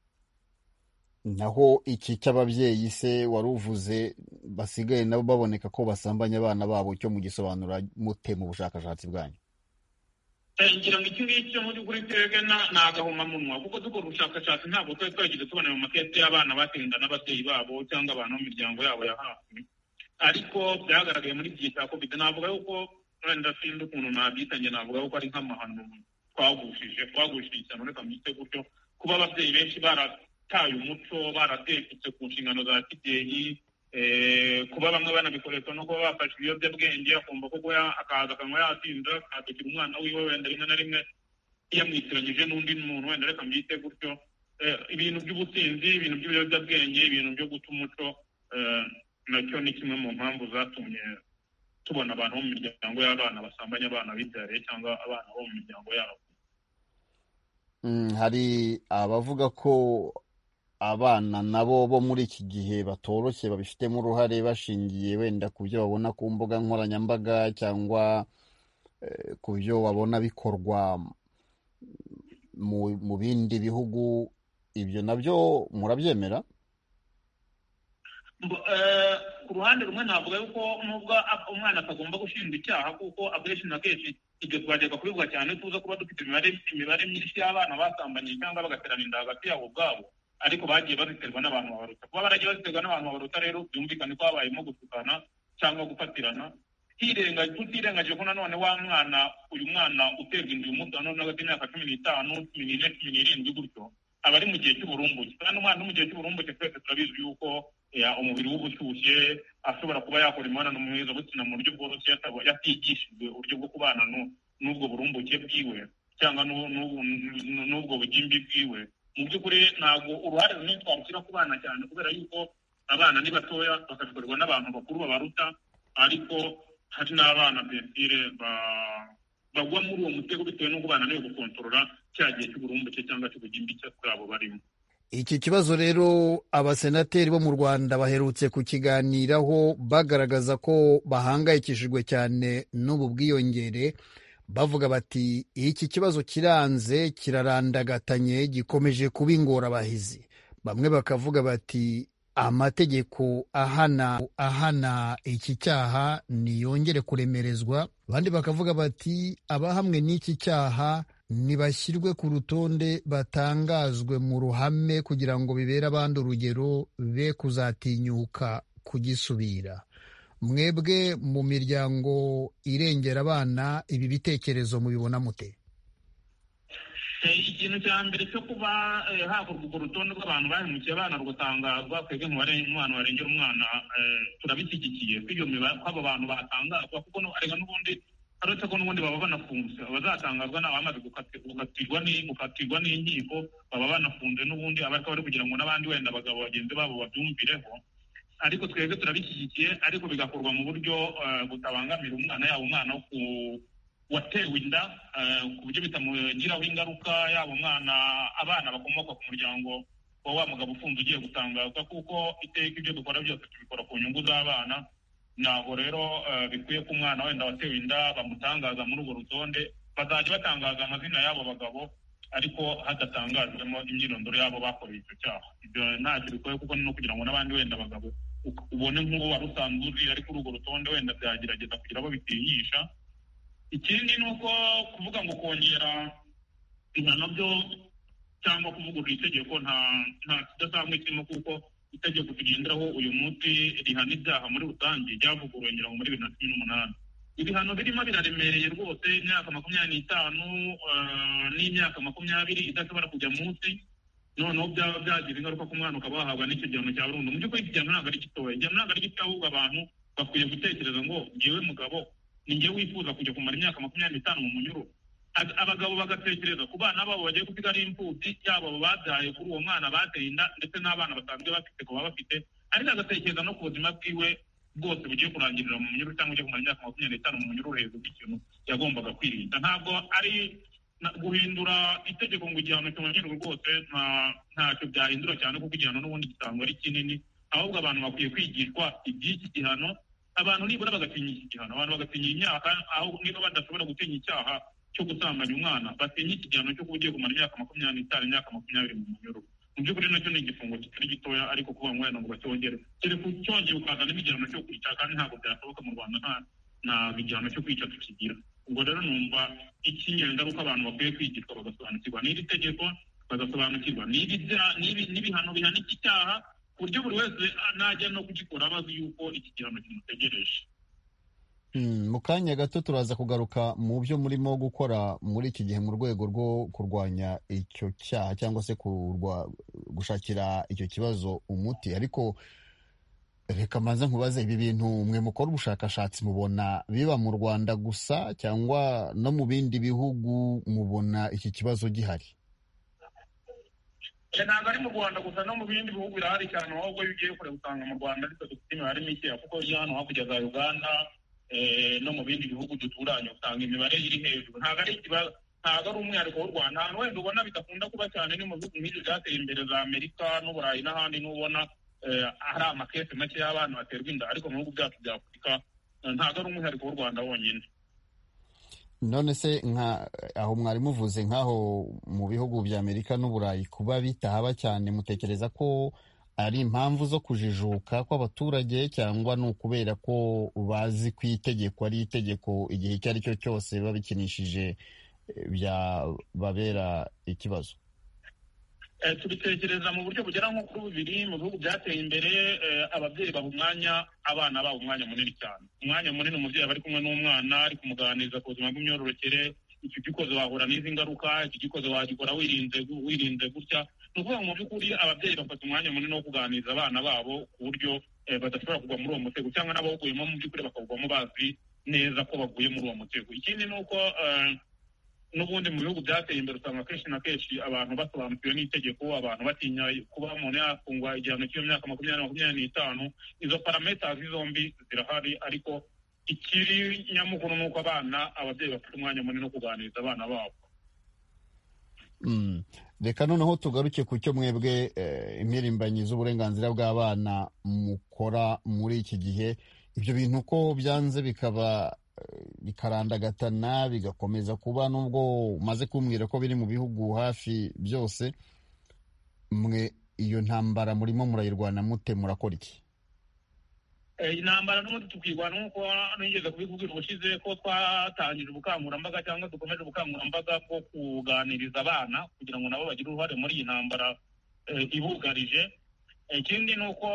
naho iki cy'ababyeyi se wari uvuze basigaye nabo baboneka ko basambanya abana babo cyo mugisobanura mute mu bushakashatsi bwanyu Eh, ngira ngo iki ngiki cyo muri kuri twebwe na- ni agahomamunwa kuko dukora ubushakashatsi ntabwo twari twagize tubona mu makesi y'abana batinda n'ababyeyi babo cyangwa abantu mu miryango yabo ya hafi ariko byagaragaye muri iki gihe cya covid navuga yuko wenda sinzi ukuntu nabyita njye navuga yuko ari nk'amahano twagushije twagushije cyane ureka mbyite gutyo kuba ababyeyi benshi barataye umuco baratekutse ku nshingano za kibyeyi eh, kuba bamwe banabikoresha no kuba bafashe ibiyobyabwenge akumva ko kuba ya- akaza akanywa yatinda akadukira umwana wiwe wenda rimwe na rimwe yamwitiranyije n'undi muntu wenda reka mbyite gutyo Eh, ibintu by'ubusinzi ibintu by'ibiyobyabwenge ibintu byo guta umuco eh, nacyo ni kimwe mu mpamvu zatumye tubona abantu bo mu miryango y'abana basambanya abana bibyariye cyangwa abana bo mu miryango yabo Mm, hari abavuga ko abana nabo bo muri iki gihe batoroshye babifitemo uruhare bashingiye wenda ku byo babona ku mbuga nkoranyambaga cyangwa eh, ku byo babona bikorwa mu, mu bindi bihugu ibyo nabyo murabyemera Mbo- eh, ku ruhande rumwe navuga yuko nubwo ab- umwana atagomba gushinjwa icyaha kuko akenshi na kenshi ibyo twajyaga kubivuga cyane tuza kuba dufite imibare imibare myinshi y'abana basambanye cyangwa bagaterana inda hagati yabo ubwabo ariko bagiye baziterwa n'abantu babaruta kuba baragiye baziterwa n'abantu babaruta rero byumvikane ko habayemo gutukana cyangwa gufatirana hirenga tutirengagije ko nanone wa mwana uyu mwana uterwa inda uyu munsi nanone hagati y'imyaka cumi n'itanu cumi n'ine cumi n'irindwi gutyo aba ari mu gihe cy'uburumbuke kandi umwana uri mu gihe cy'uburumbuke twese turabizi yuko eh, umubiri we uba ushyushye ashobora kuba yakora imibonano mpuzabitsina mu buryo bworoshye ataba- yatigishijwe uburyo bwo kubana n'u- n'ubwo burumbuke bwiwe cyangwa n'u- n'u- n'u- n'ubwo bugimbi bwiwe mu by'ukuri ntabwo uruhare runini twarushyira ku bana cyane kubera yuko abana ni batoya bakabikorerwa n'abantu bakuru babaruta ariko hari n'abana bensire bagwa muri uwo mutego bitewe n'uko bananiwe gukontorora cya gihe cy'uburumbuke cyangwa cy'ubugimbi bwabo barimo iki kibazo rero abasenateri bo mu rwanda baherutse kukiganiraho bagaragaza ko bahangayikishijwe cyane n'ubu bwiyongere bavuga bati iki kibazo kiranze kirarandagatanyi gikomeje kuba ingorabahizi bamwe bakavuga bati amategeko ahana ahana iki cyaha niyongere kuremerezwa abandi bakavuga bati abahamwe n'iki cyaha ntibashyirwe ku rutonde batangazwe mu ruhame kugira ngo bibere abandi urugero be kuzatinyuka kugisubira mwebwe mu miryango irengera abana ibi bitekerezo mubibona mute ikintu cya mbere cyo kuba hakorwa urwo rutonde rw'abantu bahemukiye abana rugatangazwa twebwe umubare umwana warengera umwana turabishyigikiye ko abo bantu batangazwa kuko arega n'ubundi uretse ko n'ubundi baba banafunze abazatangazwa ni abamaze gukatirwa n'inkiko baba banafunze n'ubundi abariko bari kugira ngo n'abandi wenda abagabo bagenzi babo babyumvireho ariko twebwe turabishyigikiye ariko bigakorwa mu buryo butabangamira umwana yaba umwana watewe inda ku buryo bitamugiraho ingaruka yaba umwana abana bakomoka ku muryango wa wa mugabo ufunze ugiye gutangazwa kuko iteka ibyo dukora byose tubikora ku nyungu z'abana ntabwo rero bikwiye ko umwana wenda watewe inda bamutangaza muri urwo rutonde bazajya batangaza amazina y'abo bagabo ariko hadatangajwemo imyirondoro y'abo bakoreye icyo cyaha ibyo ntacyo bikwiye kuko ni no kugira ngo n'abandi wenda abagabo ubone nk'uwo wari usanzwe uzi ari kuri urwo rutonde wenda byagerageza kugira abo bitinyisha ikindi ni uko kuvuga ngo kongera ibihano byo cyangwa kuvugurura itegeko nta nta kidasanzwe kirimo kuko itegeko tugenderaho uyu munsi rihana ibyaha muri rusange ryavuguruwe ngira ngo muri bibiri na cumi n'umunani ibihano birimo biraremereye rwose imyaka makumyabiri n'itanu n'imyaka makumyabiri idashobora kujya munsi noneho byaba byagira ingaruka ku mwana ukaba wahabwa n'icyo gihano cya burundu mu by'ukuri iki gihano ntabwo ari gitoya igihano ntabwo ari gito ahubwo abantu bakwiye gutekereza ngo ngewe mugabo ni ngewe wifuza kujya kumara imyaka makumyabiri n'itanu mu munyururu abagabo bagatekereza ku bana babo bagiye gusiga ari imfubyi yaba abo babyaye kuri uwo mwana bateye inda ndetse n'abana basanzwe bafite ku baba bafite ariko agatekereza no ku buzima bwiwe bwose bugiye kurangirira mu munyururu cyangwa ugiye kumara imyaka makumyabiri n'itanu mu munyururu hejuru bw'ikintu yagombaga kwirinda ntabwo ari guhindura itegeko ngo igihano cyongerwe rwose ntacyo byahindura cyane kuko igihano n'ubundi gitangwa ari kinini ahubwo abantu bakwiye kwigishwa iby'iki gihano abantu nibura bagatinya iki gihano abantu bagatinya imyaka aho niba badashobora gutinya icyaha cyo gusambanya umwana batinya ikigano cyo kuba ugiye kumara imyaka makumyabiri n'itanu imyaka makumyabiri mu munyururu mu by'ukuri nacyo ni igifungo kitari gitoya ariko kuvuga ngo wenda ngo bacyongere kereka ucyongeye ukazana n'igihano cyo kwica kandi ntabwo byashoboka mu rwanda nta nta igihano cyo kwica tukigira ubwo rero numva icy'ingengaruka abantu bakwiye kwigishwa bagasobanukirwa n'iri tegeko bagasobanukirwa n'ibihano bihana iki cyaha ku buryo buri wese najya no kugikora abazi yuko iki gihano kimutegereje mu kanya gato turaza kugaruka mu byo murimo gukora muri iki gihe mu rwego rwo kurwanya icyo cyaha cyangwa se gushakira icyo kibazo umuti ariko reka mbanza nkubaze ibi bintu mwe mukora ubushakashatsi mubona biba mu rwanda gusa cyangwa no mu bindi bihugu mubona iki kibazo gihari ntabwo ari mu rwanda gusa no mu bindi bihugu birahari cyane ahubwo iyo ugiye kure usanga mu rwanda ariko dufite imibare mikeya kuko iyo hano hakurya za uganda no mu bindi bihugu duturanye usanga imibare iri hejuru ntabwo ari ikibazo ntabwo ari umwihariko w'u rwanda ahantu wenda ubona bidakunda kuba cyane ni mu bihugu nk'ibi byateye imbere za amerika n'uburayi n'ahandi n'ubona hari amakesi make y'abana baterwa inda ariko mu bihugu byacu bya afurika ntabwo ari umwihariko w'u rwanda wonyine none se nka aho mwari muvuze nk'aho mu bihugu bya amerika n'uburayi kuba bitahaba cyane mutekereza ko ari impamvu zo kujijuka kw'abaturage cyangwa ni ukubera ko bazi ko itegeko ari itegeko igihe icyo ari cyo cyose biba bikinishije byababera ikibazo tubitekereza mu buryo bugera nko kuri bubiri mu bihugu byateye imbere ababyeyi baha umwanya abana babo umwanya munini cyane umwanya munini umubyeyi aba ari kumwe n'umwana ari kumuganiriza ku buzima bw'imyororokere iki gikoze wahura n'izi ngaruka iki gikoze wagikora wirinze wirinze gutya ni ukuvuga ngo mu by'ukuri ababyeyi bafata umwanya munini wo kuganiriza abana babo ku buryo badashobora kugwa muri uwo mutego cyangwa n'abawuguyemo mu by'ukuri bakawugwamo bazi neza ko baguye muri uwo mutego ikindi ni uko n'ubundi mu bihugu byateye imbere usanga kenshi na kenshi abantu basobanukiwe n'itegeko abantu batinya kuba umuntu yafungwa igihano cy'iyo myaka makumyabiri na makumyabiri n'itanu izo parametazi zombi zirahari ariko ikiri nyamukuru ni uko abana ababyeyi bafite umwanya munini wo kuganiriza abana babo reka noneho tugaruke ku cyo mwebwe impirimbanyi z'uburenganzira bw'abana mukora muri iki gihe ibyo bintu ko byanze bikaba bikarandagatana bigakomeza kuba nubwo umaze kumbwira ko biri mu bihugu hafi byose mwe iyo ntambara murimo murayirwana mute murakora iki intambara n'ubundi tukirwana nk'uko nigeze kubikubwira ubushize ko twatangije ubukangurambaga cyangwa dukomeje ubukangurambaga bwo kuganiriza abana kugira ngo nabo bagire uruhare muri iyi ntambara ibugarije ikindi ni uko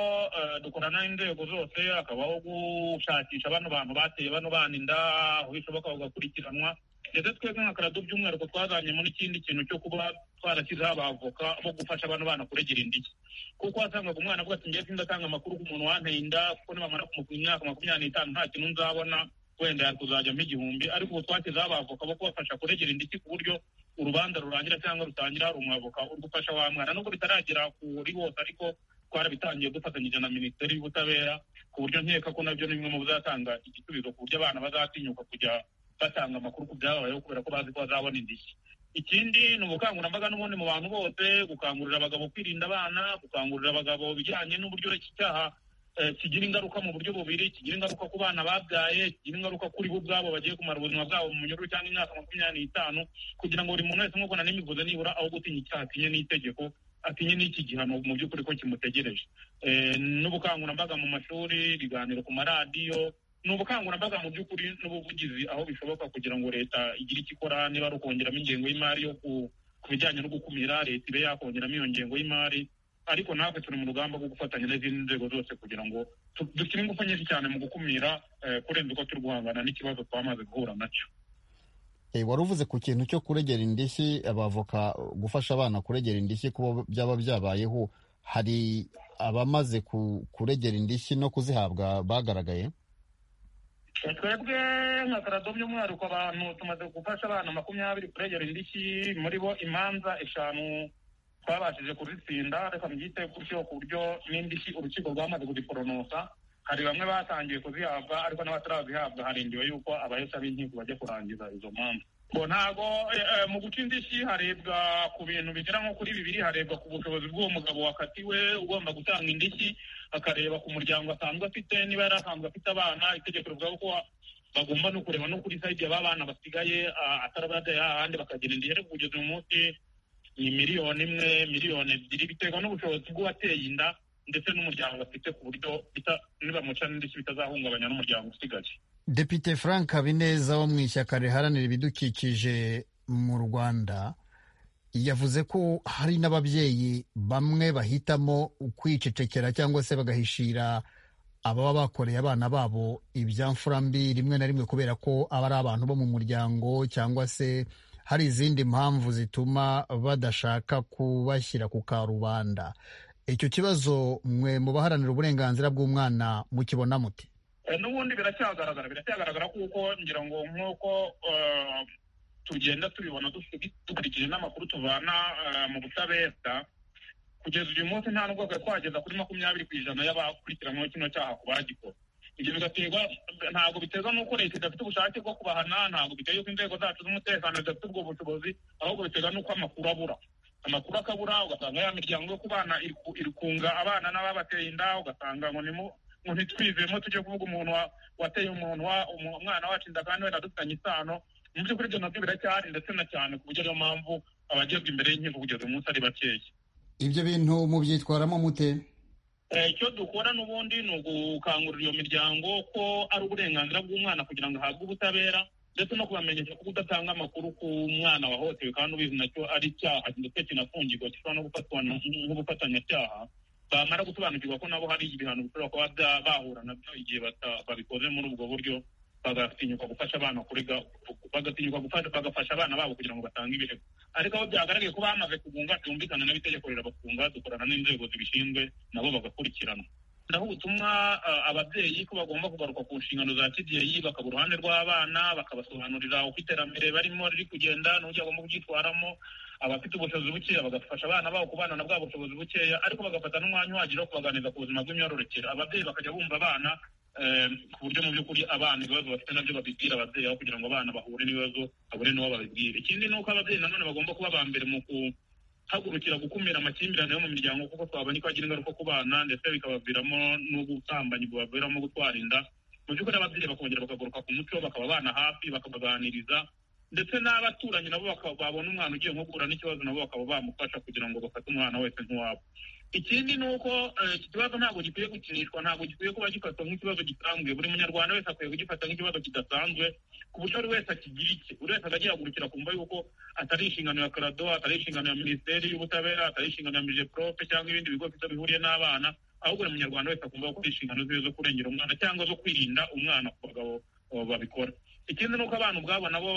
dukorana n'inzego zose hakabaho gushakisha bano bantu bateye bano bana inda aho bishoboka bagakurikiranwa ndetse twebwe nka karado by'umwihariko twazanye muri ikindi kintu cyo kuba twarashyizeho abavoka bo gufasha bano bana kuregera indishyi kuko wasangaga umwana avuga ati ngiye sindatanga amakuru k'umuntu wanteye inda kuko nibamara kumupima imyaka makumyabiri n'itanu nta kintu nzabona wenda yari kuzajyamo igihumbi ariko ubu twashyizeho abavoka bo kubafasha kuregera indishyi ku buryo urubanza rurangira cyangwa rutangira hari umwavoka ugufasha wa mwana nubwo bitaragera kuri hose ariko twarabitangiye dufatanyije na minisiteri y'ubutabera ku buryo nkeka ko nabyo ni bimwe mu bizatanga igisubizo ku buryo abana bazatinyuka kujya batanga amakuru ku byababayeho kubera ko bazi ko bazabona indishyi ikindi ni ubukangurambaga n'ubundi mu bantu bose gukangurira abagabo kwirinda abana gukangurira abagabo bijyanye n'uburyo iki cyaha kigira ingaruka mu buryo bubiri kigira ingaruka ku bana babyaye kigira ingaruka kuri bo ubwabo bagiye kumara ubuzima bwabo mu munyururu cyangwa imyaka makumyabiri n'itanu kugira ngo buri muntu wese nk'uko nari mbivuze nibura aho gutinya icyaha atinye n'itegeko atinye n'iki gihano mu by'ukuri ko kimutegereje n'ubukangurambaga mu mashuri ibiganiro ku maradiyo ni ubukangurambaga mu by'ukuri n'ubuvugizi aho bishoboka kugira ngo leta igire icyo ikora niba ari ukongeramo ingengo y'imari yo ku bijyanye no gukumira leta ibe yakongeramo iyo ngengo y'imari ariko natwe turi mu rugamba rwo gufatanya n'izindi nzego zose kugira ngo dushyire ingufu nyinshi cyane mu gukumira kurenza uko turi guhangana n'ikibazo twamaze guhura nacyo wari uvuze ku kintu cyo kuregera indishyi abavoka gufasha abana kuregera indishyi kuba byaba byabayeho hari abamaze kuregera indishyi no kuzihabwa bagaragaye twebwe nka karado by'umwihariko abantu tumaze gufasha abana makumyabiri kuregera indishyi muri bo imanza eshanu twabashije kuzitsinda reka mbyite gutyo ku buryo n'indishyi urukiko rwamaze kuzikoronosa hari bamwe batangiye kuzihabwa ariko n'abatarazihabwa harindiwe yuko abahesha b'inkiko bajya kurangiza izo manza ngo ntabwo mu guca indishyi harebwa ku bintu bigera nko kuri bibiri harebwa ku bushobozi bw'uwo mugabo wakatiwe ugomba gutanga indishyi akareba ku muryango asanzwe afite niba yari asanzwe afite abana itegeko rivuga ko bagomba no kureba no kuri sayidi y'abana basigaye atarabajya ahandi bakagera indishyi ariko kugeza uyu munsi ni miliyoni imwe miliyoni ebyiri biterwa n'ubushobozi bw'uwateye inda ndetse n'umuryango afite ku buryo nibamuca n'indishyi bitazahungabanya n'umuryango usigaye depite frank habineza wo mu ishyaka riharanira ibidukikije mu rwanda yavuze ko hari n'ababyeyi bamwe bahitamo kwicecekera cyangwa se bagahishira ababa bakoreye abana babo ibyamfura mbi rimwe na rimwe kubera ko aba ari abantu bo mu muryango cyangwa se hari izindi mpamvu zituma badashaka kubashyira ku karubanda icyo kibazo mwe mu baharanira uburenganzira bw'umwana mukibona muti n'ubundi biracyagaragara biracyagaragara kuko ngira ngo nk'uko tugenda tubibona dukurikije n'amakuru tuvana mu butabera kugeza uyu munsi nta n'ubwo twageza kuri makumyabiri ku ijana y'abakurikiranweho kino cyaha ku bagikora ibyo bigaterwa ntabwo biterwa n'uko leta idafite ubushake bwo kubahana ntabwo biterwa ko inzego zacu z'umutekano zidafite ubwo bushobozi ahubwo biterwa n'uko amakuru abura amakuru akabura ugasanga ya miryango yo ku bana iri kunga abana n'ababateye inda ugasanga ngo ngo ntitwizemo tujye kuvuga umuntu wateye umuntu umwana wacu inda kandi wenda dufitanye isano mu by'ukuri ibyo nabyo biracyahari ndetse na cyane ku buryo ariyo mpamvu abagezwa imbere y'inkiko kugeza umunsi ari bakeya ibyo bintu mubyitwaramo mute icyo dukora n'ubundi ni ugukangurira iyo miryango ko ari uburenganzira bw'umwana kugira ngo ahabwe ubutabera ndetse no kubamenyesha ko udatanga amakuru ku mwana wahohotewe kandi ubizi nacyo ari icyaha ndetse kinafungirwa gishobora no gufatwa nk'ubufatanyacyaha bamara gusobanukirwa ko nabo hari ibihano bishobora kuba bahura nabyo igihe babikoze muri ubwo buryo bagatinyuka gufasha abana kurega bagatinyuka bagafasha abana babo kugira ngo batange ibirego ariko aho byagaragaye ko bamaze kugunga byumvikana n'itegeko rirabafunga dukorana n'inzego zibishinzwe nabo bagakurikiranwa naho ubutumwa ababyeyi ko bagomba kugaruka ku nshingano za kibyeyi bakaba uruhande rw'abana bakabasobanurira uko iterambere barimo riri kugenda n'uburyo bagomba kubyitwaramo abafite ubushobozi bukeya bagafasha abana babo kubana na bwa bushobozi bukeya ariko bagafata n'umwanya uhagije wo kubaganiriza ku buzima bw'imyororokere ababyeyi bakajya bumva abana ku buryo mu by'ukuri abana ibibazo bafite nabyo babibwira ababyeyi aho kugira ngo abana bahure n'ibibazo babure n'uwo babibwira ikindi ni uko ababyeyi nanone bagomba kuba ba mbere mu ku hagurukira gukumira amakimbirane yo mu miryango kuko twabona ko agira ingaruka ku bana ndetse bikabaviramo n'ubusambanyi bubaviramo gutwara inda mu by'ukuri ababyeyi bakongera bakagaruka ku muco bakaba abana hafi bakabaganiriza ndetse n'abaturanyi nabo babona umwana ugiye nko guhura n'ikibazo nabo bakaba bamufasha kugira ngo bafate umwana wese nk'uwabo ikindi ni uko iki kibazo ntabwo gikwiye gukinishwa ntabwo gikwiye kuba gifatwa nk'ikibazo gisanzwe buri munyarwanda wese akwiye kugifata nk'ikibazo kidasanzwe ku buryo buri wese akigira icye buri wese akajya yahagurukira kumva yuko atari inshingano ya karado atari inshingano ya minisiteri y'ubutabera atari inshingano ya mijeprofe cyangwa ibindi bigo bifite bihuriye n'abana ahubwo buri munyarwanda wese akumva ko ari inshingano ziwe zo kurengera umwana cyangwa zo kwirinda umwana ku bagabo babikora ikindi ni uko abana ubwabo nabo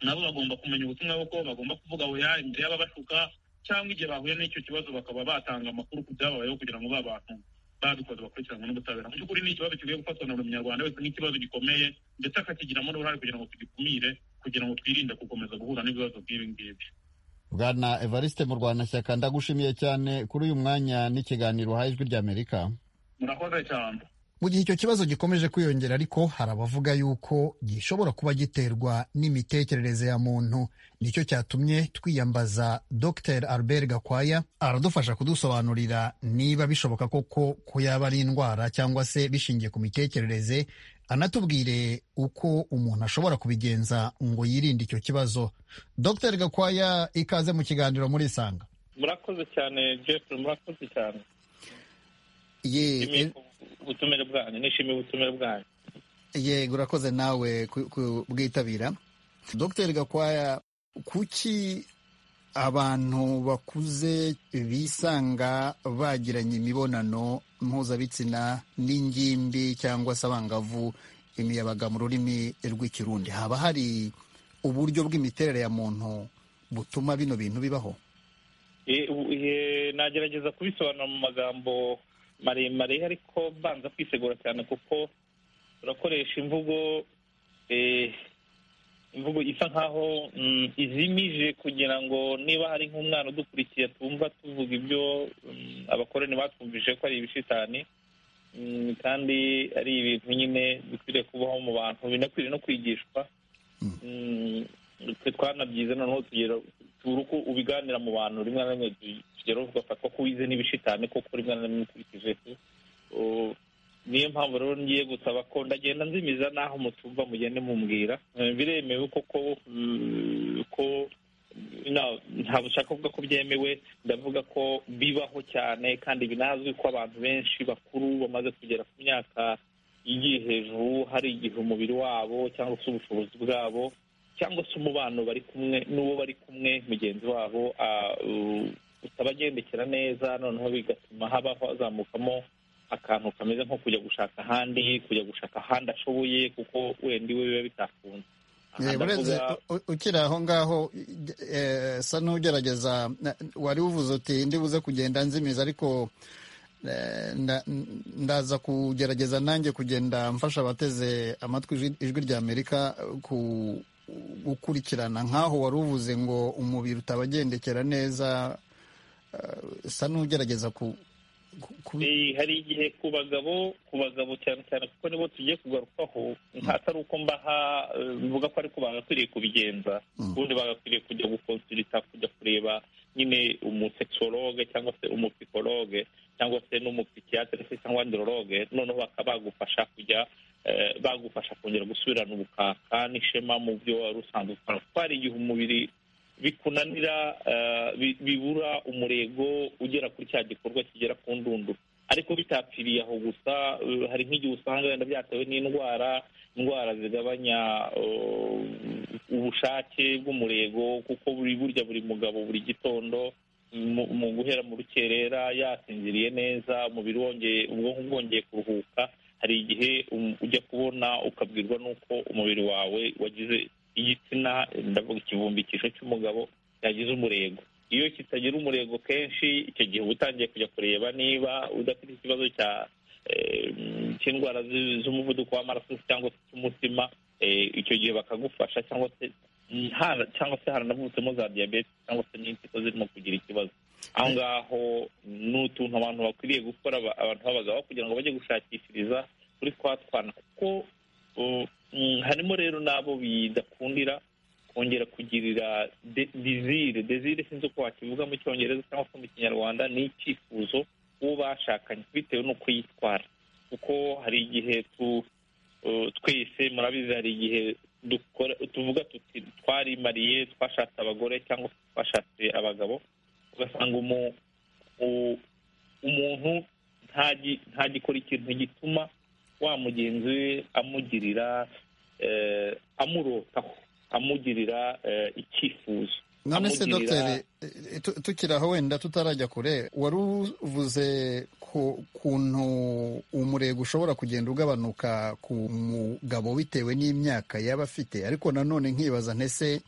nabo bagomba kumenya ubutumwa kuko bagomba kuvuga oya imbere y'ababashuka cyangwa igihe bahuye n'icyo kibazo bakaba batanga amakuru ku byababayeho kugira ngo ba bantu babikoze bakurikiranwe n'ubutabera mu by'ukuri ni ikibazo gikwiye gufatwa na buri munyarwanda wese nk'ikibazo gikomeye ndetse akakigiramo n'uruhare kugira ngo tugikumire kugira ngo twirinde gukomeza guhura n'ibibazo nk'ibi ngibi bwana evariste mu rwanashyaka ndagushimiye cyane kuri uyu mwanya n'ikiganiro uhaye ijwi ry'amerika murakoze cyane mu gihe icyo kibazo gikomeje kwiyongera ariko hari abavuga yuko gishobora kuba giterwa n'imitekerereze ya muntu nicyo cyatumye twiyambaza dr albert gakwaya aradufasha kudusobanurira niba bishoboka koko ko yaba ari indwara cyangwa se bishingiye ku mitekerereze anatubwire uko umuntu ashobora kubigenza ngo yirinde icyo kibazo dr gakwaya ikaze mu kiganiro muri isanga murakoze cyane jeff murakoze cyane ye ubutumire bwanyu nishimiye ubutumire bwanyu yego urakoze nawe kubwitabira dr gakwaya kuki abantu bakuze bisanga bagiranye imibonano mpuzabitsina n'ingimbi cyangwa se abangavu imiyabaga mu rurimi rw'ikirundi haba hari uburyo bw'imiterere ya muntu butuma bino bintu bibaho nagerageza kubisobanura mu magambo maremare ariko mbanza kwisegura cyane kuko turakoresha imvugo imvugo isa nkaho izimije kugira ngo niba hari nk'umwana udukurikiye tumva tuvuga ibyo abakoroni batwumvije ko ari ibishitani kandi ari ibintu nyine bikwiriye kubaho mu bantu binakwiriye no kwigishwa twanabyize noneho tugera turi uko ubiganira mu bantu rimwe na rimwe tugeraho tugafatwa ko wize n'ibishitane koko rimwe na rimwe ukurikije niyo mpamvu rero ngiye gusaba ko ndagenda nzimiza n'aho mutumva mugende mubwira biremewe koko ko ntabwo ushaka kuvuga ko byemewe ndavuga ko bibaho cyane kandi binazwi ko abantu benshi bakuru bamaze kugera ku myaka igiye hejuru hari igihe umubiri wabo cyangwa se ubushobozi bwabo cyangwa se umubano bari kumwe n'uwo bari kumwe mugenzi wabo utabagendekera neza noneho bigatuma haba hazamukamo akantu kameze nko kujya gushaka ahandi kujya gushaka ahandi ashoboye kuko wenda iwe biba bitakunze urenze ukiri aho ngaho sa n'ugerageza wari uvuze uti ndibuze kugenda nzimiza ariko ndaza kugerageza nanjye kugenda mfasha abateze amatwi ijwi ry'amerika ku gukurikirana nk'aho wari uvuze ngo umubiri utabagendekera neza usa n'ugerageza ku hari igihe ku bagabo ku bagabo cyane cyane kuko nibo tugiye kugarukaho atari uko mbaha mvuga ko ariko bagakwiriye kubigenza ubundi bagakwiriye kujya gukonsulita kujya kureba nyine umusekisologe cyangwa se umupikologe cyangwa se n'umupikiyatire se cyangwa andirologe noneho bakaba bagufasha kujya bagufasha kongera gusubirana ubukaka n'ishema mu byo wari usanzwe ukora kuko hari igihe umubiri bikunanira bibura umurego ugera kuri cya gikorwa kigera ku ndunduro ariko bitapfiriye aho gusa hari nk'igihe usanga wenda byatewe n'indwara indwara zigabanya ubushake bw'umurego kuko buri burya buri mugabo buri gitondo mu guhera mu rukerera yasinziriye neza umubiri wongeye ubwonko bwongeye kuruhuka hari igihe ujya kubona ukabwirwa n'uko umubiri wawe wagize igitsina ndavuga ikivumbikisho cy'umugabo yagize umurego iyo kitagira umurego kenshi icyo gihe uba utangiye kujya kureba niba udafite ikibazo cya cy'indwara z'umuvuduko w'amaraso cyangwa z'umutima icyo gihe bakagufasha cyangwa se cyangwa se haranavutsemo za diyabete cyangwa se n'impyiko zirimo kugira ikibazo aho ngaho ni utuntu abantu bakwiriye gukora abantu b'abagabo kugira ngo bajye gushakishiriza kuri twa twana kuko harimo rero n'abo bidakundira kongera kugirira dezire dezire sinzi uko wakivuga mu cyongereza cyangwa se mu kinyarwanda ni icyifuzo uwo bashakanye bitewe n'uko yitwara kuko hari igihe twese murabizi hari igihe tuvuga tuti twarimariye twashatse abagore cyangwa se twashatse abagabo ugasanga umuntu ntagikora ikintu gituma wa mugenzi we amugirira amurotaho amugirira icyifuzo none se dogiteri tukiri aho wenda tutarajya kure wari uvuze kuntu umurego ushobora kugenda ugabanuka ku mugabo bitewe n'imyaka yaba afite ariko nanone nkibaza ntese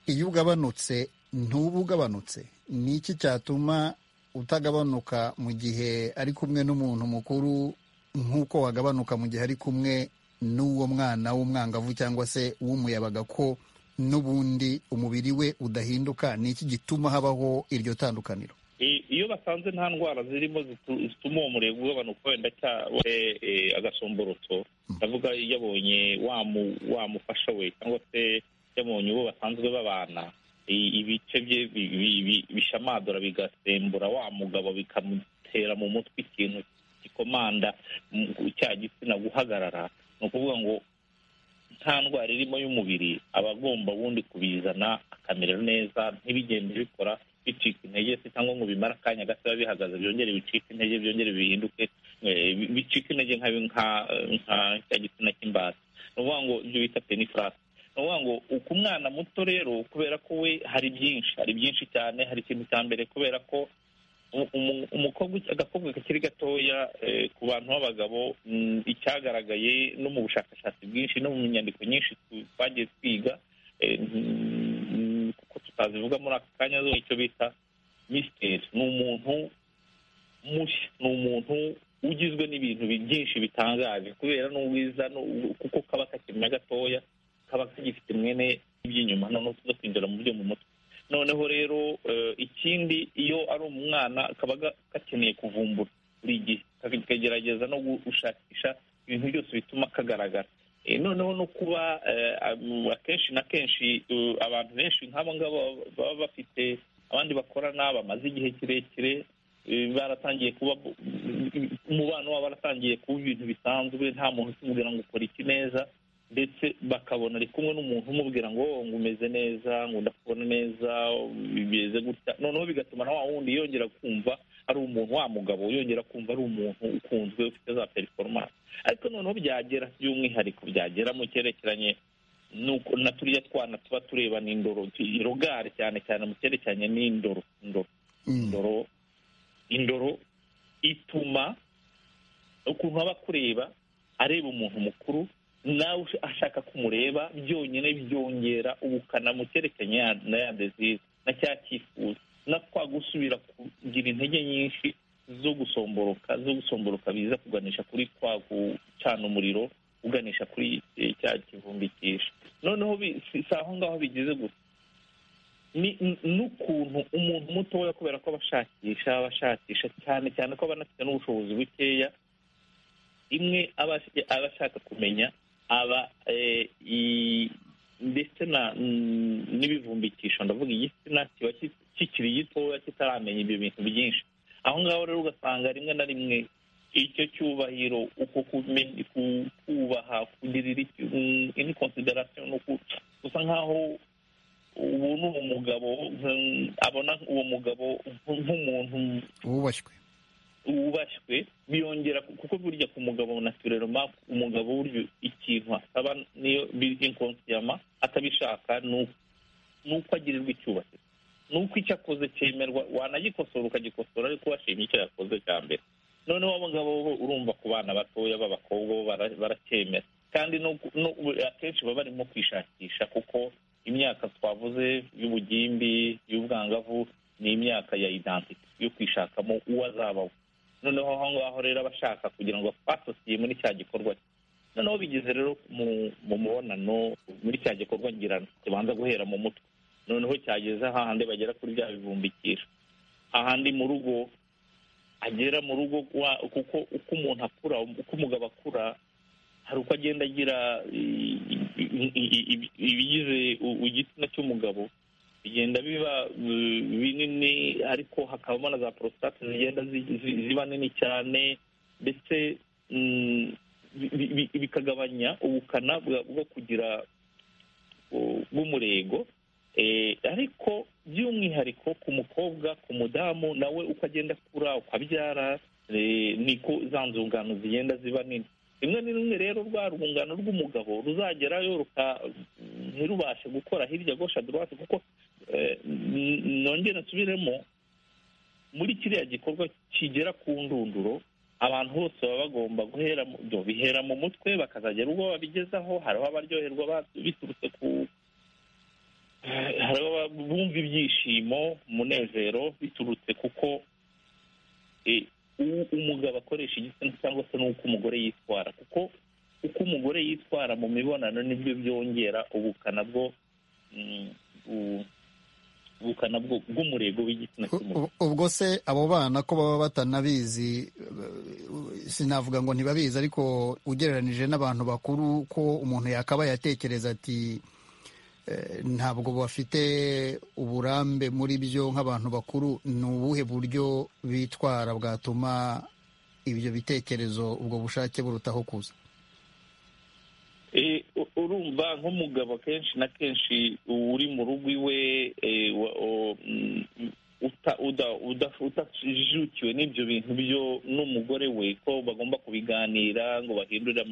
iyo ugabanutse ntuba ugabanutse ni iki cyatuma utagabanuka mu gihe ari kumwe n'umuntu mukuru nk'uko wagabanuka mu gihe ari kumwe n'uwo mwana w'umwangavu cyangwa se w'umuyabaga ko n'ubundi umubiri we udahinduka ni iki gituma habaho iryo tandukaniro iyo basanze nta ndwara zirimo zituma uwo murego ugabanuka wenda cyangwa agasomborotso ndavuga yabonye wamufasha we cyangwa se yabonye uwo basanzwe babana ibice bye bishamadura bigasembura wa mugabo bikamutera mu mutwe ikintu gikomanda cya gitsina guhagarara ni ukuvuga ngo nta ndwara irimo y'umubiri aba agomba ubundi kubizana akamera neza ntibigende bikora bicika intege se cyangwa ngo bimare akanya gato biba bihagaze byongere bicike intege byongere bihinduke bicika intege nka cya gitsina cy'imbata ni ukuvuga ngo ibyo bita penifurasi ni ukuvuga ngo ku mwana muto rero kubera ko we hari byinshi hari byinshi cyane hari ikintu cya mbere kubera ko umukobwa agakobwa kakiri gatoya ku bantu b'abagabo icyagaragaye no mu bushakashatsi bwinshi no mu nyandiko nyinshi twagiye twiga kuko tutazivuga muri aka kanya zo icyo bita misiteri ni umuntu mushya ni umuntu ugizwe n'ibintu byinshi bitangaje kubera n'ubwiza kuko kaba kakimenya gatoya kaba kagifite mwene iby'inyuma noneho tuza kwinjira mu byo mu mutwe noneho rero ikindi iyo ari umwana kaba gakeneye kuvumbura buri gihe kagerageza no gushakisha ibintu byose bituma kagaragara noneho no kuba akenshi na kenshi abantu benshi nk'abo ngabo baba bafite abandi bakorana bamaze igihe kirekire baratangiye kuba umubano wabo waratangiye kuba ibintu bisanzwe nta muntu ukimubwira ngo ukora iki neza ndetse bakabona ari kumwe n'umuntu umubwira ngo ngo umeze neza ngo ndakubona neza bimeze gutya noneho bigatuma na wa wundi yongera kumva ari umuntu wa mugabo yongera kumva ari umuntu ukunzwe ufite za performance ariko noneho byagera by'umwihariko byagera mu cyerekeranye na turiya twana tuba tureba n'indoro rogari cyane cyane mu cyerekeranye n'indoro indoro indoro ituma ukuntu aba kureba areba umuntu mukuru nawe ashaka kumureba byonyine byongera ubukana mu cyerekeranye na ya dezire na cya cyifuzo na twa gusubira kugira intege nyinshi zo gusomboroka zo gusomboroka biza kuganisha kuri twa gucana umuriro uganisha kuri cya kivumbikisha noneho si aho ngaho bigize gusa n'ukuntu umuntu mutoya kubera ko abashakisha abashakisha cyane cyane ko banafite n'ubushobozi bukeya imwe aba ashaka kumenya aba ndetse n'ibivumbikisho ndavuga igitsina kiba kikiri gitoya kitaramenya ibyo bintu byinshi aho ngaho rero ugasanga rimwe na rimwe icyo cyubahiro uko kubaha kugirira indi konsiderasiyo ni uko gusa nk'aho ubu ni umugabo abona uwo mugabo nk'umuntu wubashywe wubashywe biyongera kuko burya ku mugabo natureroma umugabo burya ikintu asaba niyo inkonsiyama atabishaka ni uko agirirwa icyubahiro ni uko icyo akoze cyemerwa wanagikosora ukagikosora ariko washimye icyo yakoze cya mbere noneho abagabo bo urumva ku bana batoya b'abakobwa bo baracyemera kandi akenshi baba barimo kwishakisha kuko imyaka twavuze y'ubugimbi y'ubwangavu ni imyaka ya idantite yo kwishakamo uwo azabaho noneho aho ngaho rero abashaka kugira ngo basosiye muri cya gikorwa noneho bigeze rero mu mubonano muri cya gikorwa ngirana kibanza guhera mu mutwe noneho cyageze hahandi bagera kuri bya bivumbikira ahandi mu rugo agera mu rugo kuko uko umuntu akura uko umugabo akura hari uko agenda agira ibigize igitsina cy'umugabo bigenda biba binini ariko hakabamo na za porositate zigenda ziba nini cyane ndetse bikagabanya ubukana bwo kugira bw'umurego ariko by'umwihariko ku mukobwa ku mudamu nawe uko agenda akura ukabyara niko za nzungano zigenda ziba nini rimwe na rimwe rero rwa rwungano rw'umugabo ruzagerayo ntirubashe gukora hirya gosha dorowate kuko nongera nsubiremo muri kiriya gikorwa kigera ku ndunduro abantu bose baba bagomba guhera bihera mu mutwe bakazagera ubwo babigezaho hariho abaryoherwa biturutse ku hari bumva ibyishimo umunezero biturutse kuko umugabo akoresha igitsina cyangwa se n'uko umugore yitwara kuko uko umugore yitwara mu mibonano nibyo byongera ubukana bwo ubukana bw'umurego w'igitsina cy'umugore ubwo se abo bana ko baba batanabizi sinavuga ngo ntibabizi ariko ugereranije n'abantu bakuru ko umuntu yakabaye atekereza ati ntabwo bafite uburambe muri byo nk'abantu bakuru ni ubuhe buryo bitwara bwatuma ibyo bitekerezo ubwo bushake burutaho kuza urumva nk'umugabo kenshi na kenshi uri mu rugo iwe utajijukiwe n'ibyo bintu byo n'umugore we ko bagomba kubiganira ngo bahindure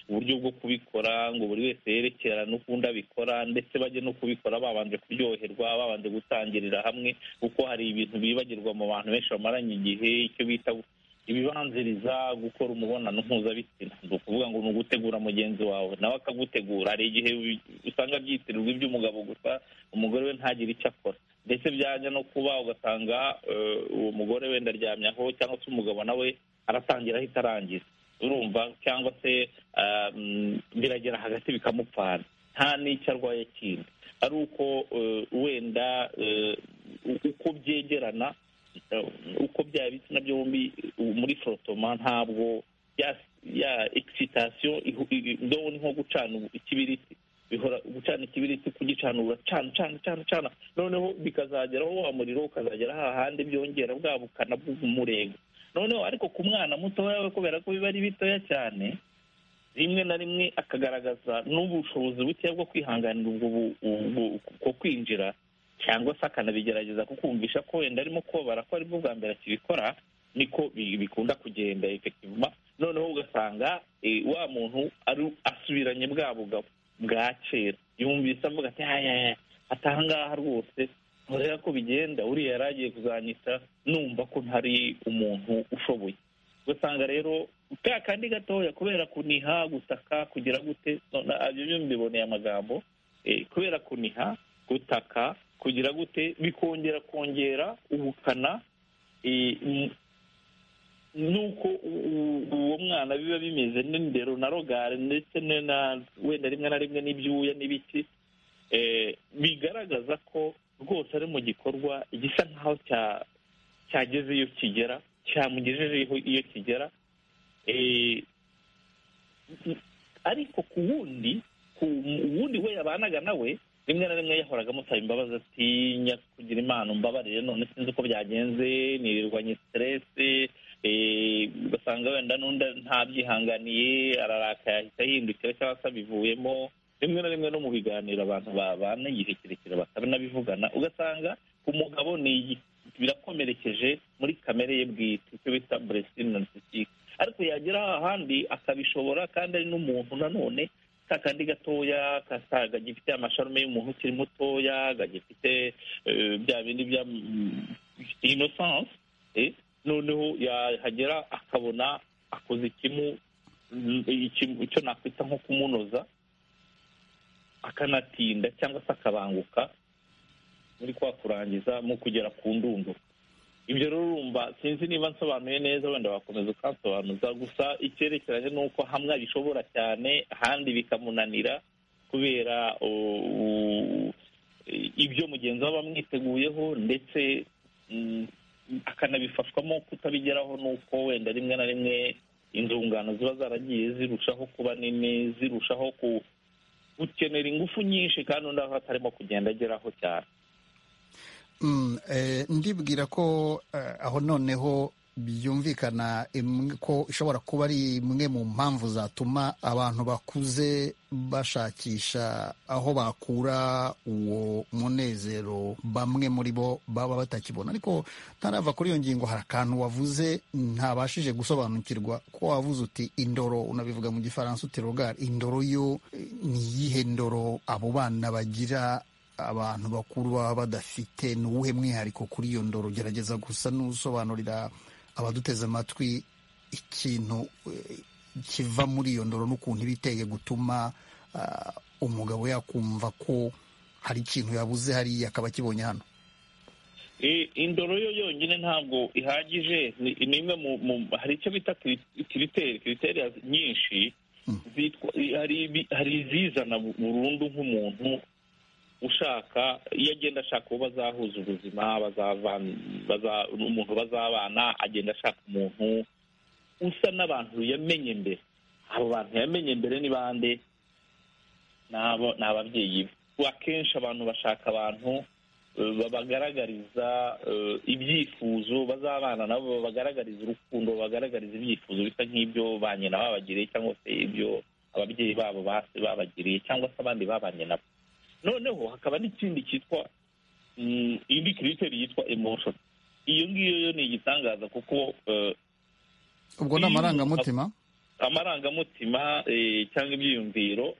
uburyo bwo kubikora ngo buri wese yerekerane ukundi abikora ndetse bajye no kubikora babanje kuryoherwa babanje gutangirira hamwe kuko hari ibintu bibagirwa mu bantu benshi bamaranye igihe icyo bita ibibanziriza gukora umubonano mpuzabitsina ni ukuvuga ngo ni ugutegura mugenzi wawe nawe akagutegura hari igihe usanga byitirirwa iby'umugabo gusa umugore we ntagire icyo akora ndetse byajya no kuba ugasanga uwo mugore wenda aryamyeho cyangwa se umugabo nawe aratangira ahita arangiza urumva cyangwa se biragera hagati bikamupfana nta n'icyo arwaye kindi ari uko wenda uko byegerana uko byaba ibitsina byombi muri forotoma ntabwo ya egisitasiyo ndobo ni nko gucana ikibiriti bihora gucana ikibiriti kugicanura cana cana cana cana noneho bikazageraho wa muriro ukazagera hahandi byongera bwa bukana bw'umurego noneho ariko ku mwana mutoya we kubera ko biba ari bitoya cyane rimwe na rimwe akagaragaza n'ubushobozi buke bwo kwihanganira ubwo kwinjira cyangwa se akanabigerageza kukumvisha ko wenda arimo kubabara ko aribwo bwa mbere akibikora niko bikunda kugenda efekivuma noneho ugasanga wa muntu asubiranye bwa bugabo bwa kera yumvise avuga ati haya atangaha rwose ntureba ko bigenda uriya yari agiye kuzanyita numva ko ntari umuntu ushoboye ugasanga rero ka kandi gatoya kubera kuniha gutaka kugira gute ibyo byo mbiboneye amagambo kubera kuniha gutaka kugira gute bikongera kongera ubukana nuko uwo mwana biba bimeze n'indero na rogare ndetse wenda rimwe na rimwe n'ibyuya n'ibiki bigaragaza ko rwose ari mu gikorwa gisa nk'aho cyageze iyo kigera cyamugejejeho iyo kigera ariko ku wundi ku wundi we yabanaga nawe rimwe na rimwe yahoraga amusaba imbabazi atinya kugira imana umbabarire none sinzi uko byagenze ntirirwanye siteresi ugasanga wenda n'undi ntabyihanganiye ararakaye ahita ahindukira cyangwa se abivuyemo rimwe na rimwe no mu biganiro abantu babana igihe kirekire batanabivugana ugasanga umugabo ni birakomerekeje muri kamere ye bwite icyo bita buresitini nanisitike ariko yagera ahandi akabishobora kandi ari n'umuntu nanone ka kandi gatoya gagifite amasharume y'umuntu ukiri mutoya gagifite bya bindi bya inosanse noneho yahagera akabona akoze ikimu icyo nakwita nko kumunoza akanatinda cyangwa se akabanguka muri kwa kurangiza mu kugera ku ndundo ibyo rero urumva sinzi niba nsobanuye neza wenda wakomeza ukansobanuza gusa icyerekeranye n'uko hamwe bishobora cyane ahandi bikamunanira kubera ibyo mugenzi we aba amwiteguyeho ndetse akanabifashwamo kutabigeraho n'uko wenda rimwe na rimwe inzungano ziba zaragiye zirushaho kuba nini zirushaho gukenera ingufu nyinshi kandi undi aho atarimo kugenda ageraho cyane ndibwira ko aho noneho byumvikana ko ishobora kuba ari imwe mu mpamvu zatuma abantu bakuze bashakisha aho bakura uwo munezero bamwe muri bo baba batakibona ariko ntarava kuri iyo ngingo hari akantu wavuze ntabashije gusobanukirwa ko wavuze uti indoro unabivuga mu gifaransa uti rogari indoro yo ni iyihe ndoro abo bana bagira abantu bakuru baba badafite ni uwuhe mwihariko kuri iyo ndoro gerageza gusa n'usobanurira abaduteze amatwi ikintu kiva muri iyo ndoro n'ukuntu iba iteye gutuma umugabo yakumva ko hari ikintu yabuze hariya akaba akibonye hano indoro yo yonyine ntabwo ihagije ni imwe mu hari icyo bita kiriteri kiriteri nyinshi hari izizana burundu nk'umuntu ushaka iyo agenda ashaka uwo bazahuza ubuzima umuntu bazabana agenda ashaka umuntu usa n'abantu yamenye mbere abo bantu yamenye mbere ni bande ni ababyeyi be akenshi abantu bashaka abantu babagaragariza ibyifuzo bazabana nabo babagaragariza urukundo babagaragariza ibyifuzo bisa nk'ibyo ba nyina babagiriye cyangwa se ibyo ababyeyi babo babagiriye cyangwa se abandi babanye nabo noneho hakaba n'ikindi cyitwa indi kiriteri yitwa emotion iyo ngiyo yo ni igitangaza kuko ubwo ni amarangamutima amarangamutima cyangwa ibyiyumviro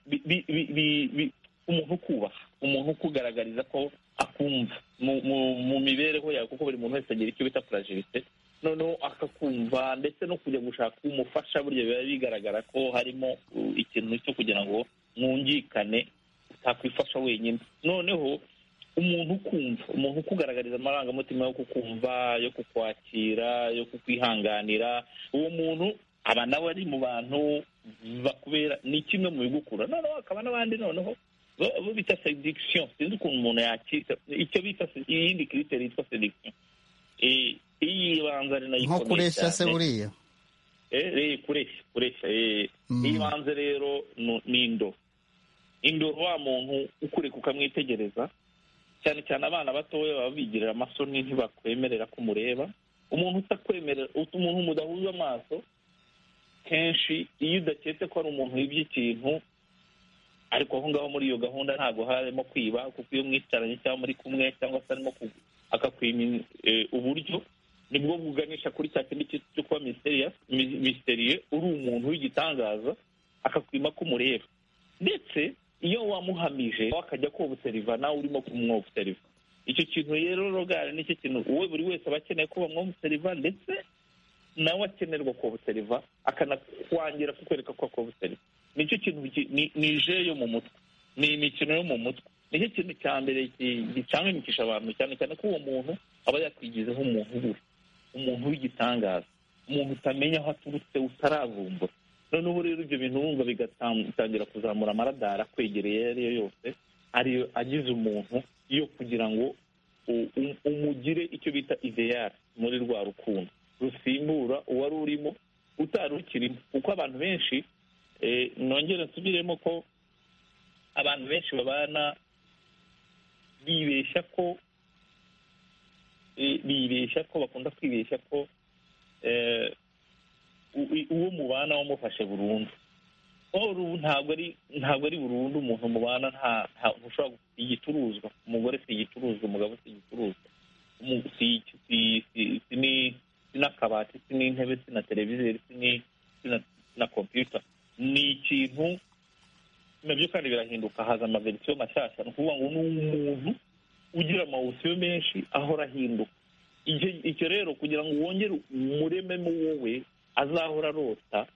umuntu ukubaha umuntu ukugaragariza ko akumva mu mibereho yawe kuko buri muntu wese agira icyo bita purajirite noneho akakumva ndetse no kujya gushaka umufasha burya biba bigaragara ko harimo ikintu cyo kugira ngo mwungikane utakwifasha wenyine noneho umuntu ukumva umuntu ukugaragariza amarangamutima yo kukumva yo kukwakira yo kukwihanganira uwo muntu aba nawe ari mu bantu bakubera ni kimwe mu bigukura noneho hakaba n'abandi noneho bo bita sedikisiyo sinzi ukuntu umuntu yakita icyo bita iyindi kiriteri yitwa sedikisiyo iyi banza ari nayo nko kureshya se buriya kureshya kureshya iyi banza rero ni indobo indoro wa muntu ukureka ukamwitegereza cyane cyane abana batoya baba bigirira amasoni ntibakwemerera ko umureba umuntu utakwemerera umuntu mudahuza amaso kenshi iyo udaketse ko ari umuntu wibye ikintu ariko aho ngaho muri iyo gahunda ntabwo harimo kwiba kuko iyo mwicaranye cyangwa muri kumwe cyangwa se arimo akakwima uburyo nibwo buganisha kuri cya kindi cyo kuba misteriye uri umuntu w'igitangaza akakwima ko umureba ndetse iyo wamuhamije akajya kobuseriva nawe urimo kumwobuseriva icyo kintu rero rogari nicyo kintu wowe buri wese aba akeneye ko bamwobuseriva ndetse nawe akenerwa kobuseriva akanakwangira kukwereka ko akobuseriva nicyo kintu ni ije yo mu mutwe ni imikino yo mu mutwe nicyo kintu cya mbere gicangamikisha abantu cyane cyane ko uwo muntu aba yakwigizeho umuntu ubuhe umuntu w'igitangaza umuntu utamenya aho aturutse utaravumbura noneho rero ibyo bintu wumva bigatangira kuzamura amaradara akwegereye ayo ari yo yose ariyo agize umuntu yo kugira ngo umugire icyo bita ideyari muri rwa rukundo rusimbura uwari urimo utari ukirimo kuko abantu benshi nongere nsubiremo ko abantu benshi babana bibeshya ko bibeshya ko bakunda kwibeshya ko uwo mubana wamufashe burundu ntabwo ari ntabwo ari burundu umuntu mubana ntushobora igicuruzwa umugore si igicuruzwa umugabo si igicuruzwa si n'akabati si n'intebe si na televiziyo si na kompiyuta ni ikintu nabyo kandi birahinduka haza amaverisiyo mashyashya ni ukuvuga ngo ni umuntu ugira amawusiyo menshi ahora ahinduka icyo rero kugira ngo wongere umurememo wowe azahora arota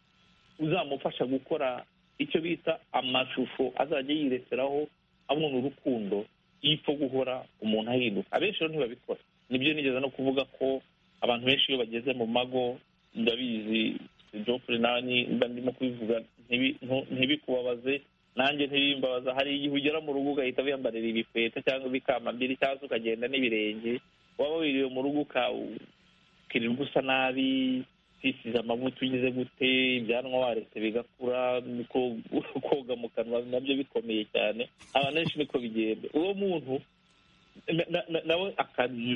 uzamufasha gukora icyo bita amashusho azajya yireseraho abona urukundo y'ipfa guhora umuntu ahinduka abenshi rero ntibabikora nibyo nigeze no kuvuga ko abantu benshi iyo bageze mu mago ndabizi jopure nanjye mba ndimo kubivuga ntibikubabaze nanjye ntibimbabaza hari igihe ugera mu rugo ugahita wiyambarira ibikweta cyangwa ibikambiri cyangwa se ukagenda n'ibirenge waba wiriwe mu rugo ukirirwa usa nabi twisize amavuta ugize gute ibyanwa waretse bigakura koga mu kanwa nabyo bikomeye cyane abantu benshi niko bigenda uwo muntu nawe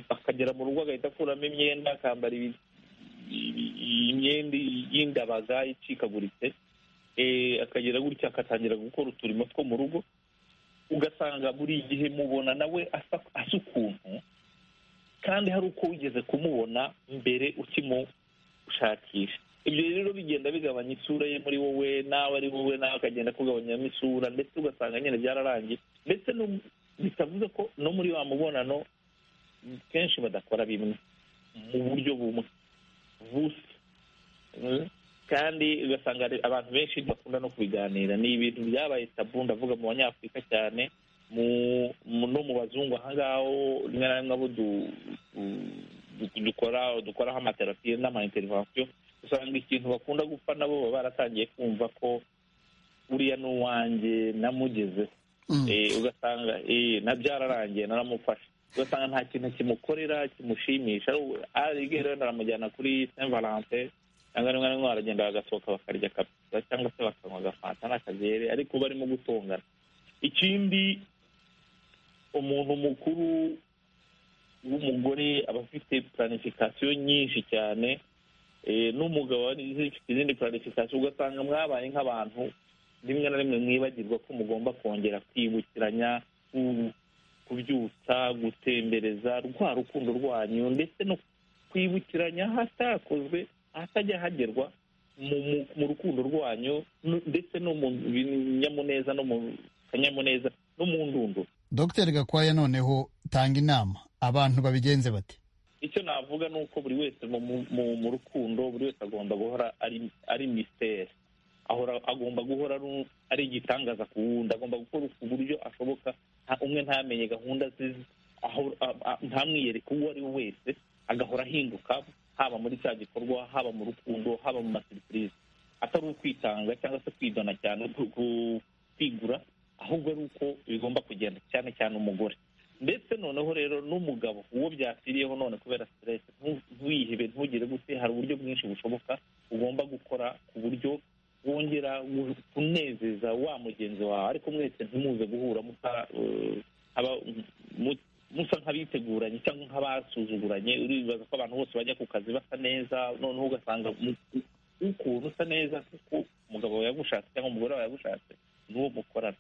akagera mu rugo agahita akuramo imyenda akambara imyenda y'indabaga icikaguritse akagera gutya agatangira gukora uturimo two mu rugo ugasanga buri gihe mubona nawe asa ukuntu kandi hari uko wigeze kumubona mbere ukimushakisha ibyo rero bigenda bigabanya isura ye muri wowe nawe ari wowe nawe akagenda akugabanyamo isura ndetse ugasanga nyine byararangiye ndetse bitavuze ko no muri wa mubonano kenshi badakora bimwe mu buryo bumwe busa kandi ugasanga abantu benshi bakunda no kubiganira ni ibintu byabaye tabu ndavuga mu banyafurika cyane no mu bazungu aha ngaho rimwe na rimwe abo dukora dukoraho amaterapiyo n'amainterivansiyo usanga ikintu bakunda gupfa nabo baba baratangiye kumva ko uriya ni uwanjye namugezeho ugasanga na byararangiye naramufashe ugasanga nta kintu kimukorera kimushimisha rero naramujyana kuri saint valentin cyangwa rimwe na rimwe baragenda bagasohoka bakarya kapita cyangwa se bakanywa agafanta n'akagere ariko barimo gutungana ikindi umuntu mukuru w'umugore aba afite planifikasiyo nyinshi cyane n'umugabo izindi planifikasiyo ugasanga mwabaye nk'abantu rimwe na rimwe mwibagirwa ko mugomba kongera kwibukiranya kubyutsa gutembereza rwa rukundo rwanyu ndetse no kwibukiranya ahatakozwe ahatajya hagerwa mu rukundo rwanyu ndetse no mu binyamuneza no mu kanyamuneza no mu ndunduro dogiteri gakwaya noneho tanga inama abantu babigenze bate icyo navuga ni uko buri wese mu rukundo buri wese agomba guhora ari misiteri agomba guhora ari igitangaza ku wundi agomba gukora ku buryo ashoboka umwe ntamenye gahunda ze ntamwiyereke uwo ari we wese agahora ahinduka haba muri cya gikorwa haba mu rukundo haba mu maserivisi atari ukwitanga cyangwa se kwidona cyane kwigura ahubwo ari uko bigomba kugenda cyane cyane umugore ndetse noneho rero n'umugabo uwo byakwiriyeho none kubera siteresi ntuyihebe ntugire gute hari uburyo bwinshi bushoboka ugomba gukora ku buryo wongera kunezeza wa mugenzi wawe ariko mwese ntimuze guhura musa nk'abiteguranye cyangwa nk'abasuzuguranye uribaza ko abantu bose bajya ku kazi basa neza noneho ugasanga ukuntu usa neza kuko umugabo wawe yagushatse cyangwa umugore wawe yagushatse n'uwo mukorana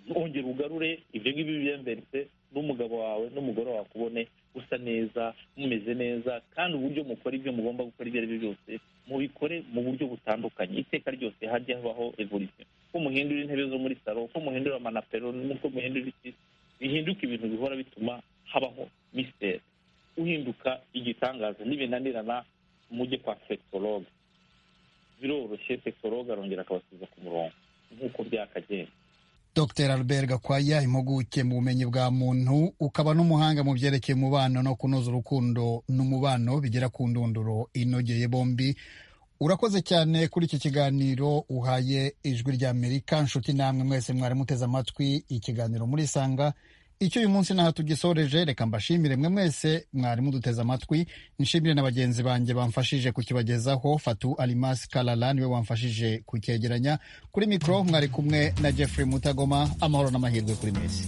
ntongere ugarure ibyo ngibyo byemberetse n'umugabo wawe n'umugore wawe akubone usa neza mumeze neza kandi uburyo mukora ibyo mugomba gukora ibyo ari byo byose mubikore mu buryo butandukanye iteka ryose hajya habaho evolisiyo ko muhindura intebe zo muri salo ko muhindura amanapero n'uko muhindura iki bihinduka ibintu bihora bituma habaho misiteri uhinduka igitangaza n'ibinanirana mujye kwa sekitoroge biroroshye sekitoroge arongera akabasubiza ku murongo nk'uko byakagenda dr albert gakwaya impuguke mu bumenyi bwa muntu ukaba n'umuhanga mu byerekeye umubano no kunoza urukundo n'umubano bigera ku ndunduro inogeye bombi urakoze cyane kuri iki kiganiro uhaye ijwi rya amerika nshuti namwe mwese mwari muteze amatwi ikiganiro muri sanga icyo uyu munsi naho tugisoreje reka mbashimire mwe mwese mwari muduteze amatwi nshimire na bagenzi banjye bamfashije kukibagezaho fatu alimasi karara niwe wamfashije kucyegeranya kuri mikoro mwari kumwe na jeffrey mutagoma amahoro n'amahirwe kuri mwese